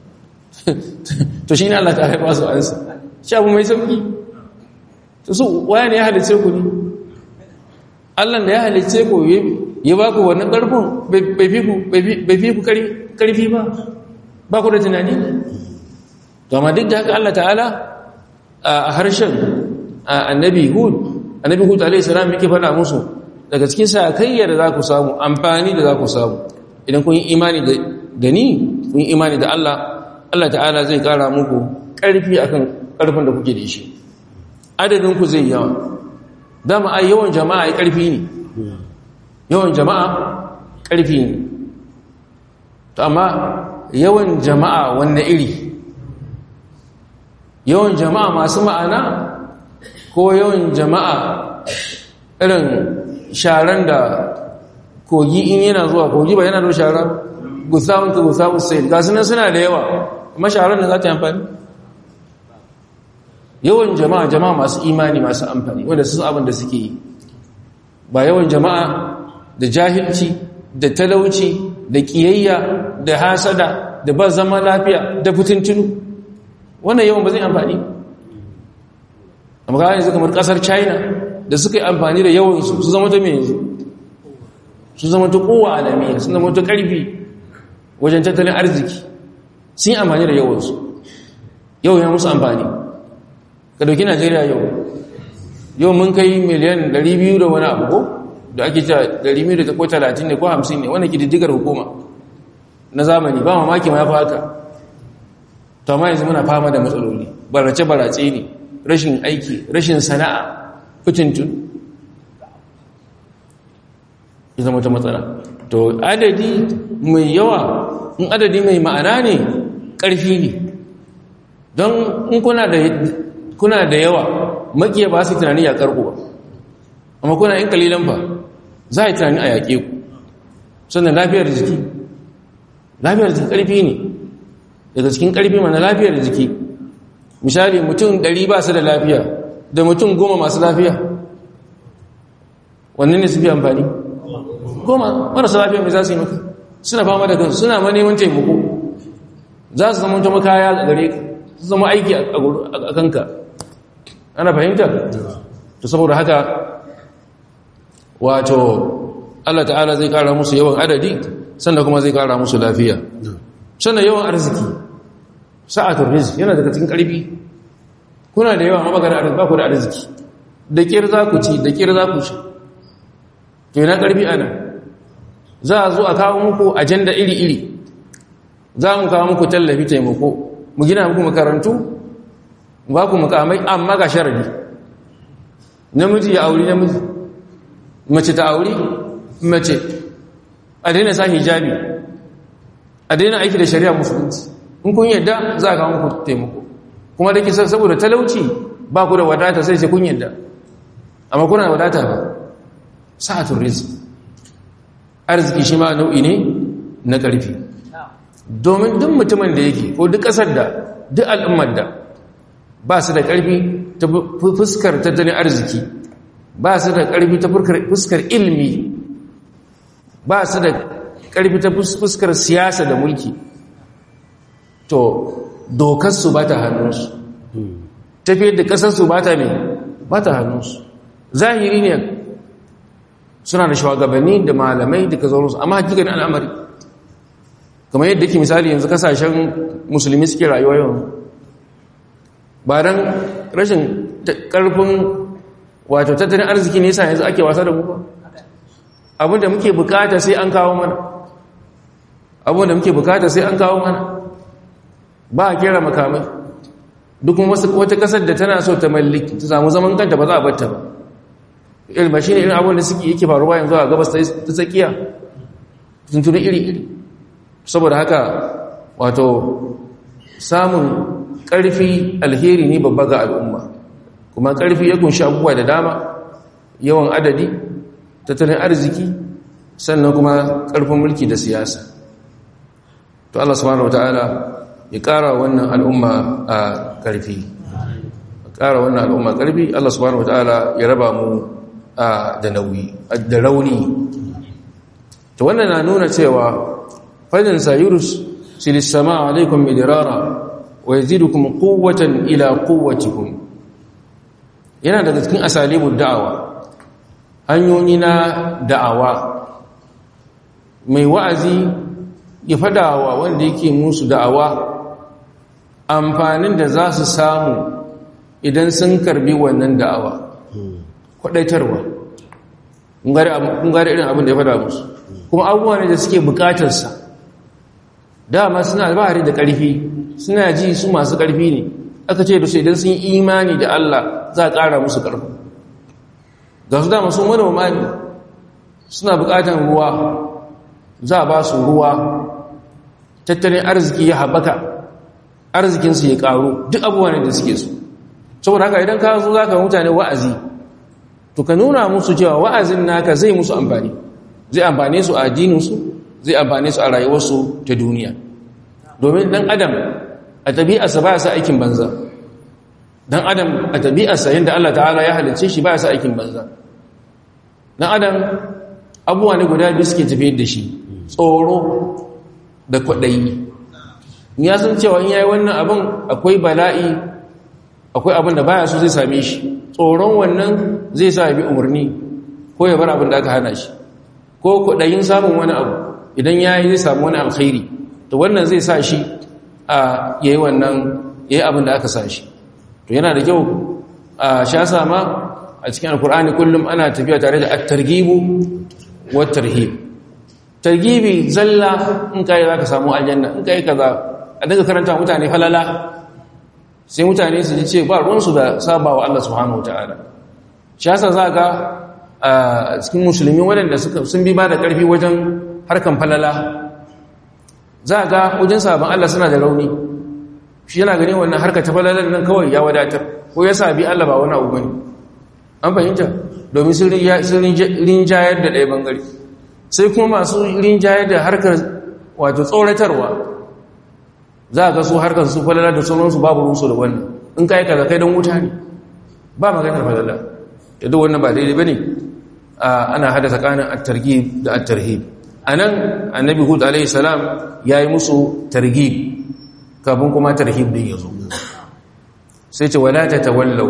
Speaker 1: to shi ne Allah ta haifa su ansa shi abu mai sauki to su waye ne ya halice ku ne Allah da ya halice ku ya ba ku wannan ƙarfin bai fi ku ƙarfi ba ba ku da tunani to amma duk da haka Allah ta'ala a harshen annabi hud annabi hud alaihi salam yake faɗa musu daga cikin sakayya da za ku samu amfani da za ku samu idan kun yi imani da ni kun yi imani da Allah Allah ta'ala zai ƙara muku ƙarfi akan ƙarfin da kuke da shi adadin ku zai yawa dama ai yawan jama'a ai ƙarfi ne yawan jama'a ƙarfi ne to amma yawan jama'a wanne iri yawan jama'a masu ma'ana ko yawan jama'a irin sharan da kogi in yana zuwa kogi ba yana da shara gusawun ka gusawun sai ga sunan suna da yawa amma sharan da za ta yi amfani yawan jama'a jama'a masu imani masu amfani wanda sun abin da suke yi ba yawan jama'a da jahilci da talauci da kiyayya da hasada da ba zama lafiya da fitintunu wannan yawan ba zai amfani amma ga yanzu kamar kasar china da suka yi amfani da yawansu su zama ta mai yanzu su zama ta kowa alamiya sun zama ta karfi wajen tattalin arziki sun yi amfani da yawansu yau ya musu amfani ka dauki najeriya yau yau mun kai miliyan 200 da wani abu ko da ake ta 200 ko 30 ne ko 50 ne wani kididdigar hukuma na zamani ba mamaki ma ya fi haka to ma yanzu muna fama da matsaloli barace-barace ne rashin aiki rashin sana'a fitintun ya zama ta matsala to adadi mai yawa in adadi mai ma'ana ne ƙarfi ne don in kuna da kuna da yawa makiya ba su tunani ya karku ba amma kuna yin kalilan ba za a yi tunani a yaƙe ku sannan lafiyar jiki lafiyar jiki ƙarfi ne daga cikin ƙarfi mana lafiyar jiki misali mutum ɗari ba su da lafiya da mutum goma masu lafiya wannan ne su fi amfani goma marasa lafiya mai za su yi maka suna fama da kansu suna ma neman taimako za su zama ta makaya a gare ka su zama aiki a kanka ana fahimta to saboda haka wato Allah ta'ala zai kara musu yawan adadi sannan kuma zai kara musu lafiya sannan yawan arziki sa'atul rizq yana daga cikin karfi kuna da yawa mabagana arziki ba ku da arziki da kir za ku ci da kir za ku ci to yana karfi ana za a zo a kawo muku ajanda iri-iri za mu kawo muku tallafi taimako mu gina muku makarantu ba ku mukamai amma ga sharadi namiji ya auri namiji mace ta auri mace a daina sa hijabi a daina aiki da shari'a musulunci in kun yadda za a kawo muku taimako kuma da kisa saboda talauci ba ku da wadata sai sai kun yadda amma kuna da wadata ba sa'atun rizq arziki shi ma nau'i ne na ƙarfi domin duk mutumin da yake ko duk ƙasar da duk al'ummar da ba su da ƙarfi ta fuskar tattalin arziki ba su da ƙarfi ta fuskar ilmi ba su da ƙarfi ta fuskar siyasa da mulki to dokarsu ba ta hannunsu tafiyar da ƙasarsu ba ta mai ba ta hannunsu zahiri ne suna da shugabanni da malamai da kazarunsu amma hakikan al'amari kamar yadda ke misali yanzu kasashen musulmi suke rayuwa yau ba don rashin ƙarfin wato tattalin arziki ne yasa yanzu ake wasa da mu ba abinda muke bukata sai an kawo mana abinda muke bukata sai an kawo mana ba a kera makamai duk wata kasar da tana so ta mallaki ta samu zaman kanta ba za a batta ba ilma shi ne irin abin da suke yake faruwa yanzu a gabas ta tsakiya tuntuni iri-iri saboda haka wato samun ƙarfi alheri ne babba ga al'umma kuma ƙarfi ya kunshi abubuwa da dama yawan adadi tattalin arziki sannan kuma ƙarfin mulki da siyasa to Allah subhanahu wataala ya ƙara wannan al'umma a ƙarfi ƙara wannan al'umma ƙarfi Allah subhanahu wataala ya raba mu da nauyi da rauni to wannan na nuna cewa fadin sayurus silis sama alaikum midrara wa yazidukum quwwatan ila quwwatikum yana daga cikin asalibud da'awa hanyoyi na da'awa mai wa'azi ya fadawa wanda yake musu da'awa amfanin da za su samu idan sun karbi wannan da'awa kwadaitarwa kun gari irin abin da ya fada musu kuma abubuwa ne da suke bukatarsa dama suna albahari da ƙarfi suna ji su masu ƙarfi ne aka ce da su idan sun yi imani da Allah za a ƙara musu ƙarfi ga su dama sun manoma ne suna bukatar ruwa za a ba su ruwa tattalin arziki ya haɓaka arzikinsu ya ƙaru duk abubuwa ne da suke su saboda haka idan ka zo za ka mutane wa'azi to ka nuna musu cewa wa'azin naka zai musu amfani zai amfane su a addininsu zai amfane su a rayuwarsu ta duniya domin dan adam a tabi'arsa ba sa aikin banza dan adam a tabi'arsa yadda Allah ta'ala ya halicce shi ba sa aikin banza dan adam abubuwa ne guda biyu suke tafiyar da shi tsoro da kwaɗayi ya san cewa in yayi wannan abin akwai bala'i akwai abin da baya so zai same shi tsoron wannan zai sa ya bi umarni ko ya bar abin da aka hana shi ko kudayin samun wani abu idan ya yi zai samu wani alkhairi to wannan zai sa shi a yayi wannan yayi abin da aka sa shi to yana da kyau a sha sama a cikin alkur'ani kullum ana tafiya tare da at-targhibu wa tarhib targibi zalla in kai zaka samu aljanna in kai kaza a daga karanta mutane falala sai mutane su ji ce ba ruwansu da sabawa Allah subhanahu wa ta'ala shi yasa za ga a cikin musulmi waɗanda sun bi ba da ƙarfi wajen harkan falala za ga wajen sabon Allah suna da rauni shi yana gani wannan harka ta falalar nan kawai ya wadatar ko ya sabi Allah ba wani abu bane an fahimta domin sun rinjayar da ɗaya bangare sai kuma masu rinjayar da harkar wato tsoratarwa za a ga su harkar su falala da sauransu babu rusu da wannan in ka yi kaza kai don wuta ne ba maganar falala da duk wannan ba daidai ba ne ana hada tsakanin at-targhib da at-tarhib anan annabi hud alayhi salam yayi musu targhib kafin kuma tarhib din yazo sai ce wala tatawallaw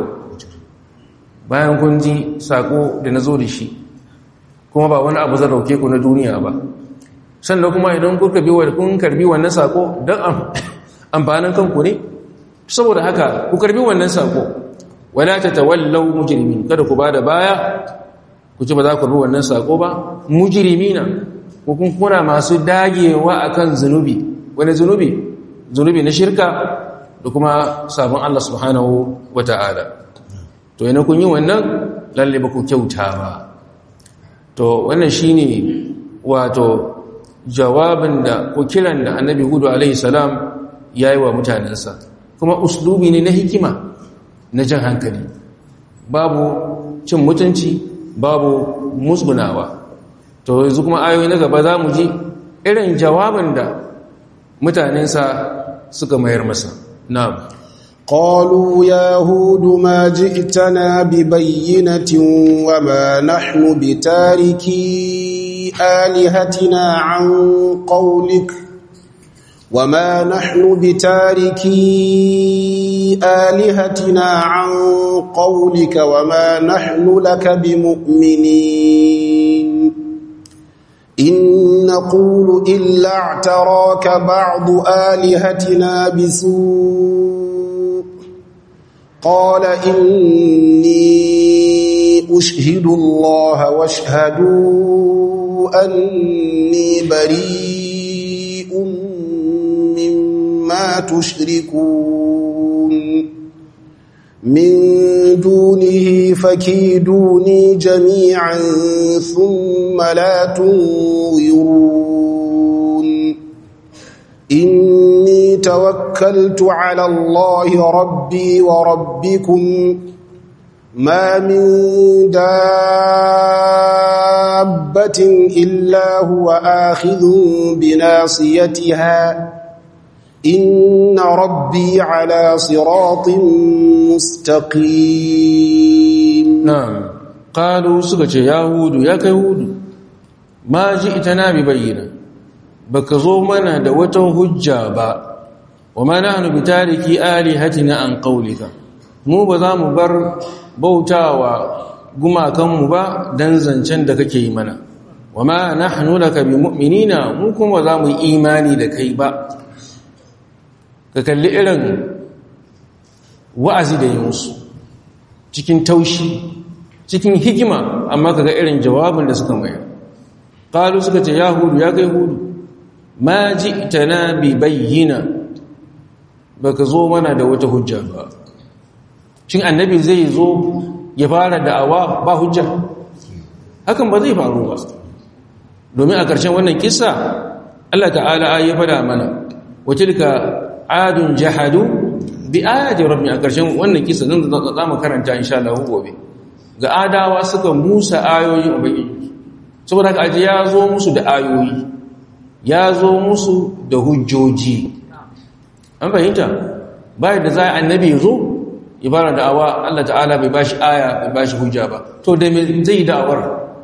Speaker 1: bayan kun ji sako da nazo da shi kuma ba wani abu zan rauke ku na duniya ba sannan kuma idan kuka bi wa kun karbi wannan sako dan amfanin kanku ne saboda haka ku karbi wannan sako wala tatawallaw mujrimin kada ku bada baya ku ci ba za ku bi wannan sako ba mujrimina ko kun kuna masu dagewa akan zunubi wani zunubi zunubi na shirka da kuma sabon Allah subhanahu wata'ala to yana kun yi wannan lalle ba ku kyauta ba to wannan shine wato jawabin da ko kiran da annabi hudu alaihi salam yayi wa mutanensa kuma uslubi ne na hikima na jan hankali babu cin mutunci babu musgunawa to yanzu kuma ayoyi na gaba za mu ji irin jawabin da mutanensa suka mayar masa na'am
Speaker 2: قالوا يا هود ما جئتنا ببينة وما نحن بتاركي آلهتنا عن قولك وما نحن بتاركي آلهتنا عن قولك وما نحن لك بمؤمنين إن نقول إلا اعتراك بعض آلهتنا بسوء قال إني أشهد الله واشهدوا أني بريء مما تشركون من دونه فكيدوني جميعا ثم لا تنظرون إني توكلت على الله ربي وربكم ما من دابة إلا هو آخذ بناصيتها إن ربي على صراط مستقيم
Speaker 1: نعم قالوا سكت يا هود يا كهود ما جئتنا ببينة بكزو منا da wata hujja ba wama nahnu bitariki alihatina an qawlika mu ba za mu bar bautawa gumakanmu ba dan zancen da kake yi mana wama nahnu laka bimu'minina mu kuma za mu yi imani da kai ba ka kalli irin wa'azi da yi musu cikin taushi cikin hikima amma kaga irin jawabin da suka mayar qalu suka ce ya hudu ya kai hudu ma ji'tana bi bayyina baka zo mana da wata hujja ba shin annabi zai zo ya fara da'awa ba hujja hakan ba zai faru ba domin a ƙarshen wannan kissa Allah ta'ala ya fada mana wa tilka adun jahadu bi ayati rabbi a ƙarshen wannan kissa nan za mu karanta insha Allah gobe ga adawa suka musa ayoyin ubangiji saboda haka aje ya zo musu da ayoyi ya zo musu da hujjoji an fahimta bayan da za a annabi ya zo ibara da'awa Allah ta'ala bai bashi aya bai bashi hujja ba to da me zai da'awar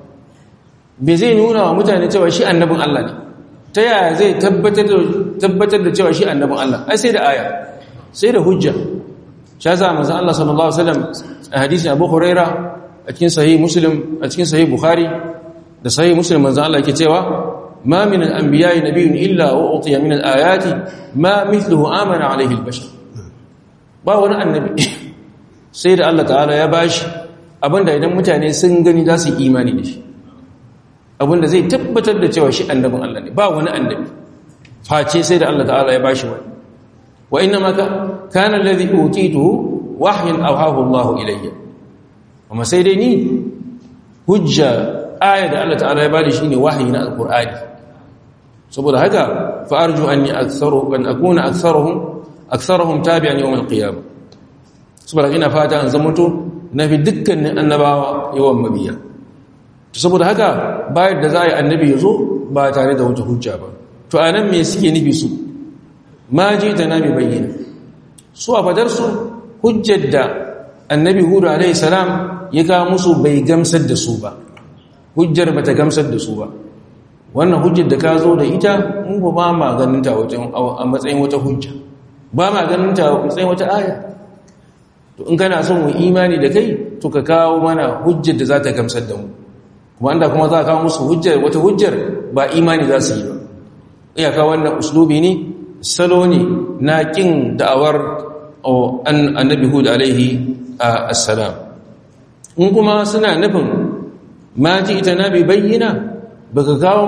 Speaker 1: bai zai nuna wa mutane cewa shi annabin Allah ne ta yaya zai tabbatar da cewa shi annabin Allah ai sai da aya sai da hujja sha za manzo Allah sallallahu alaihi wasallam a hadisin Abu Huraira a cikin sahih Muslim a cikin sahih Bukhari da sahih Muslim manzo Allah yake cewa ma min al-anbiya'i nabiyyun illa wa utiya min al-ayati ma mithluhu amana alayhi al-bashar ba wani annabi sai da Allah ta'ala ya bashi abinda idan mutane sun gani za su imani da shi abinda zai tabbatar da cewa shi annabin Allah ne ba wani annabi face sai da Allah ta'ala ya bashi wani wa inna ma kana alladhi utituhu wahyan awhahu Allah ilayya kuma sai dai ni hujja aya da Allah ta'ala ya bada shine wahyi na alqur'ani saboda haka fa arju anni aktharu an akuna aktharuhum aktharuhum tabi'an yawm alqiyamah saboda ina fata an zamanto nafi dukkanin annabawa yawan mabiya saboda haka bayar da za a yi annabi ya zo ba tare da wata hujja ba to a nan me suke nufi su ma ji ta nami bayyana su a fadarsu hujjar da annabi hudu alaihi salam ya ga musu bai gamsar da su ba hujjar ba ta gamsar da su ba wannan hujjar da ka zo da ita mun ba ma ganinta a matsayin wata hujja ba ma ganinta a matsayin wata aya to in kana son mu imani da kai to ka kawo mana hujjar da za ta gamsar da mu kuma inda kuma za a kawo musu hujjar wata hujjar ba imani za su yi ba iyaka wannan uslubi ne salo ne na kin da'awar annabi hud alaihi assalam in kuma suna nufin ma ji ita na bi bayyana ba ka kawo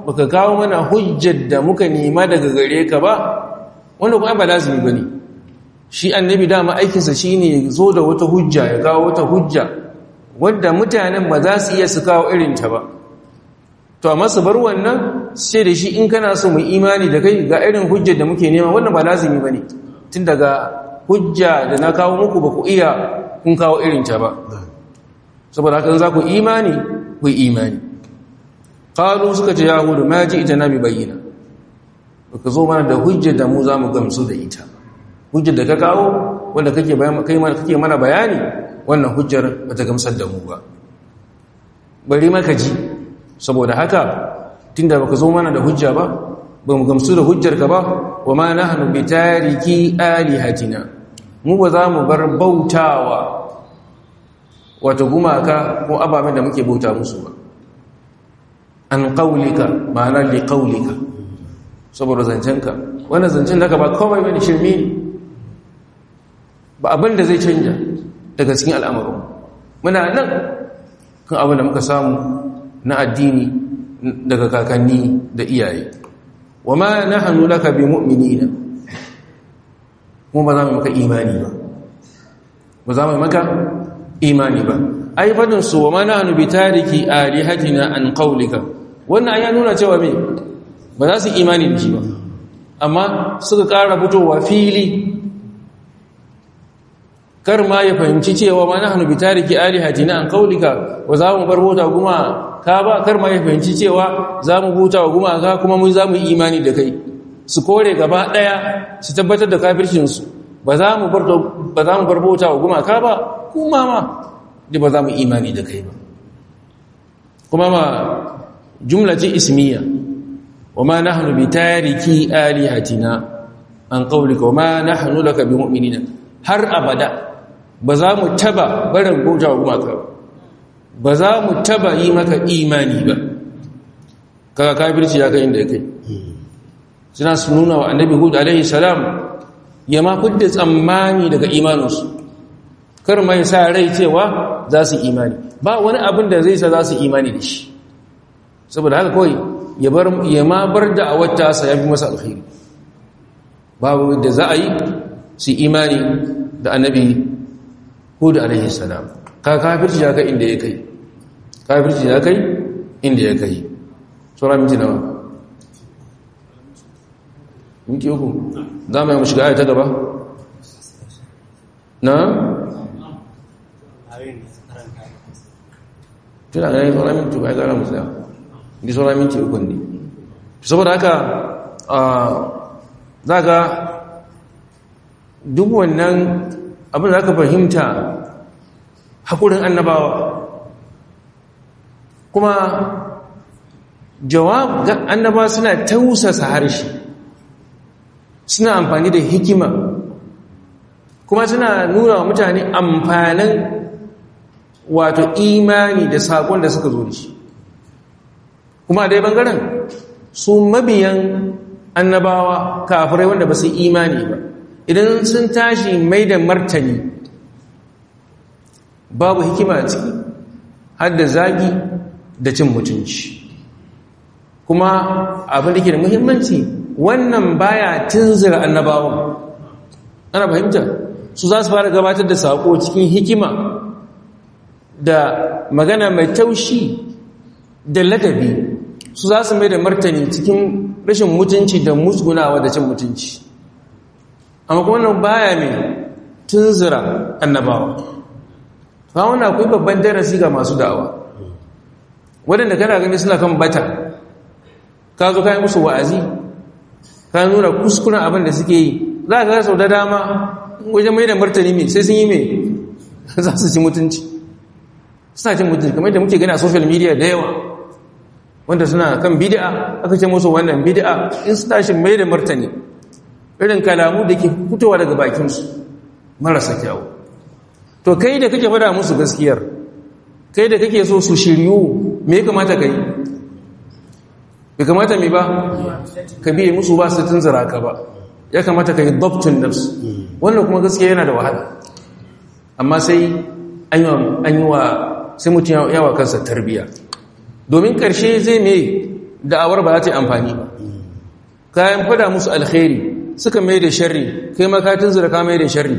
Speaker 1: baka kawo mana hujjar da muka nema daga gare ka ba wanda kuma ba lazimi bane shi annabi dama aikinsa shine zo da wata hujja ya kawo wata hujja wadda mutanen ba za su iya su kawo irin ta ba to amma su bar wannan sai da shi in kana so mu imani da kai ga irin hujjar da muke nema wannan ba lazimi bane tun daga hujja da na kawo muku ba ku iya kun kawo irin ta ba saboda haka za ku imani ku imani qalu suka ce yahudu ma ji ita nabi bayyana ka zo mana da hujjar da mu za mu gamsu da ita hujjar da ka kawo wanda kake kai mana kake mana bayani wannan hujjar bata gamsar da mu ba bari maka ji saboda haka tunda baka zo mana da hujja ba ba mu gamsu da hujjar ka ba wa ma nahnu bi tariki alihatina mu ba za mu bar bautawa wato gumaka ko ababen da muke bauta musu ba an qaulika ma'ana li qaulika saboda zancenka wannan zancen da ka ba komai bane shirme ne ba abin da zai canja daga cikin al'amarin muna nan kan abin da muka samu na addini daga kakanni da iyaye wa ma nahnu laka bi mu'minina mu ba za mu maka imani ba ba za mu maka imani ba ai fadin su wa ma nahnu bi tariki alihatina an qawlika wannan ya nuna cewa me ba za su imani da shi ba amma suka ƙara fitowa fili kar ma ya fahimci cewa ma nahnu bi tariki alihatina an qawlika wa za mu bar bota kuma ka ba kar ma ya fahimci cewa za mu buta wa gumaka kuma mun za mu yi imani da kai su kore gaba ɗaya su tabbatar da kafircinsu ba za mu bar bauta wa gumaka ba kuma ma da ba za mu imani da kai ba kuma ma jumla ce ismiya wa ma nahnu bi tariki alihatina an qawlika wa ma nahnu laka bi mu'minina har abada ba za mu taba barin bauta wa gumaka ba ba za mu taba yi maka imani ba kaga kafirci ya kai inda ya kai suna su nuna wa annabi hud alaihi salam ya ma fidda tsammani daga imaninsu kar mai sa rai cewa za su imani ba wani abin da zai sa za su imani da shi saboda haka kawai ya ma bar da a wata sa ya fi masa alkhairi babu da za a yi su imani da annabi hud alaihi salam ka kafirci ya kai inda ya kai kafirci ya kai inda ya kai tsora minti nawa minti uku za mu yi mu shiga ta gaba na tuna ganin tsora minti uku ya gara mu tsaya di tsora minti uku ne saboda haka za ga duk wannan abin da aka fahimta haƙurin annabawa kuma jawab ga annabawa suna tausasa harshe suna amfani da hikima kuma suna nuna wa mutane amfanin wato imani da saƙon da suka zo da shi kuma dai bangaren su mabiyan annabawa kafirai wanda ba su imani ba idan sun tashi mai da martani babu hikima a ciki har da zagi da cin mutunci kuma abin da ke da muhimmanci wannan baya tunzira annabawan ana fahimta su za su fara gabatar da saƙo cikin hikima da magana mai taushi da ladabi su za su mai da martani cikin rashin mutunci da musgunawa da cin mutunci amma kuma wannan baya mai tunzira annabawa ba wannan akwai babban darasi ga masu da'awa waɗanda kana gani suna kan bata ka zo kayan musu wa'azi ka nuna kuskuren abin da suke yi za ka sau da dama wajen mai da martani mai sai sun yi mai za su ci mutunci suna cin mutunci kamar da muke gani a social media da yawa wanda suna kan bid'a aka ce musu wannan bid'a in su tashi mai da martani irin kalamu da ke fitowa daga bakinsu marasa kyawu to kai da kake fada musu gaskiyar kai da kake so su shiryu me ya kamata ka yi bai kamata mai ba ka biye musu ba su tunzura ka ba ya kamata ka yi dabtun nafs wannan kuma gaskiya yana da wahala amma sai an yi wa sai mutum yawa kansa tarbiya domin karshe zai mai da'awar ba za ta yi amfani ba kayan fada musu alkhairi suka mai da sharri kai makatin zura ka mai da sharri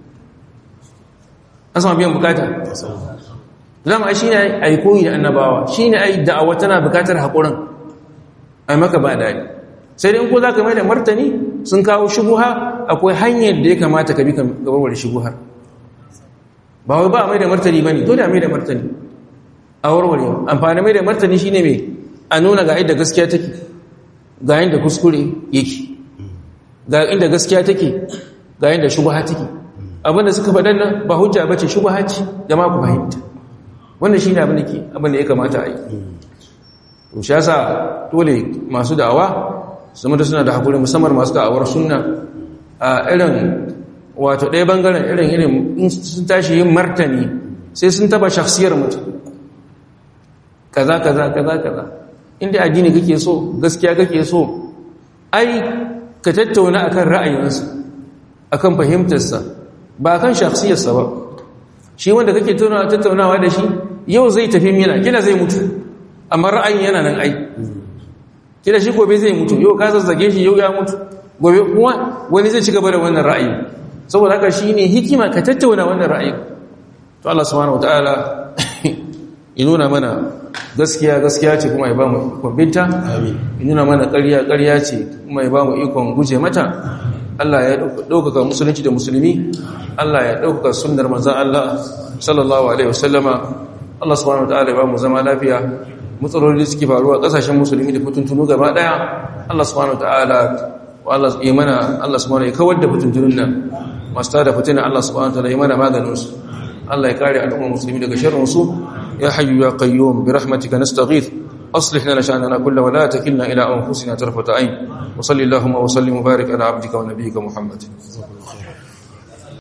Speaker 1: an sama biyan bukata zama shi ne a yi koyi da annabawa shi ne a yi da'awa tana bukatar haƙurin a maka ba daɗi sai dai ko za ka mai da martani sun kawo shubuha akwai hanyar da ya kamata ka bi gabarwar shubuhar ba wai ba a mai da martani ba ne dole a mai da martani a warware amfani mai da martani shi ne mai a nuna ga inda gaskiya take ga inda kuskure yake ga inda gaskiya take ga inda shubuha take abinda suka faɗan nan ba hujja bace shubuha ce da ma ku fahimta wannan shine abin da ke abin da ya kamata a yi to shi yasa dole masu da'awa su mutu suna da hakuri musamman masu da'awar sunna a irin wato ɗaya bangaren irin irin in sun tashi yin martani sai sun taba shakhsiyar mutum kaza kaza kaza kaza inda addini kake so gaskiya kake so ai ka tattauna akan ra'ayinsa akan fahimtarsa ba kan shakhsiyarsa ba shi wanda kake tattaunawa da shi yau zai tafi mina kila zai mutu amma ra'ayin yana nan ai kila shi gobe zai mutu yau ka zazzage shi yau ya mutu gobe kuma wani zai ci gaba da wannan ra'ayi saboda haka shine hikima ka tattauna wannan ra'ayi to Allah subhanahu wataala ya nuna mana gaskiya gaskiya ce kuma ya ba mu ikon binta ya nuna mana ƙarya ƙarya ce kuma ya ba mu ikon guje mata Allah ya ɗaukaka musulunci da musulmi Allah ya ɗaukaka sunnar manzan Allah sallallahu alaihi wasallama Allah subhanahu wataala ya ba mu zama lafiya matsaloli da suke faruwa ƙasashen musulmi da fitintunu gaba ɗaya Allah subhanahu wataala Allah ya mana Allah subhanahu ya kawar da fitintunun nan masu tada fitina Allah subhanahu wataala ya mana maganin su Allah ya kare al'ummar musulmi daga sharrin su ya hayyu ya qayyum bi rahmatika nastaghith أصلح لنا شأننا كله ولا تكلنا إلى أنفسنا طرفة عين وصل اللهم وسلم وبارك على عبدك ونبيك محمد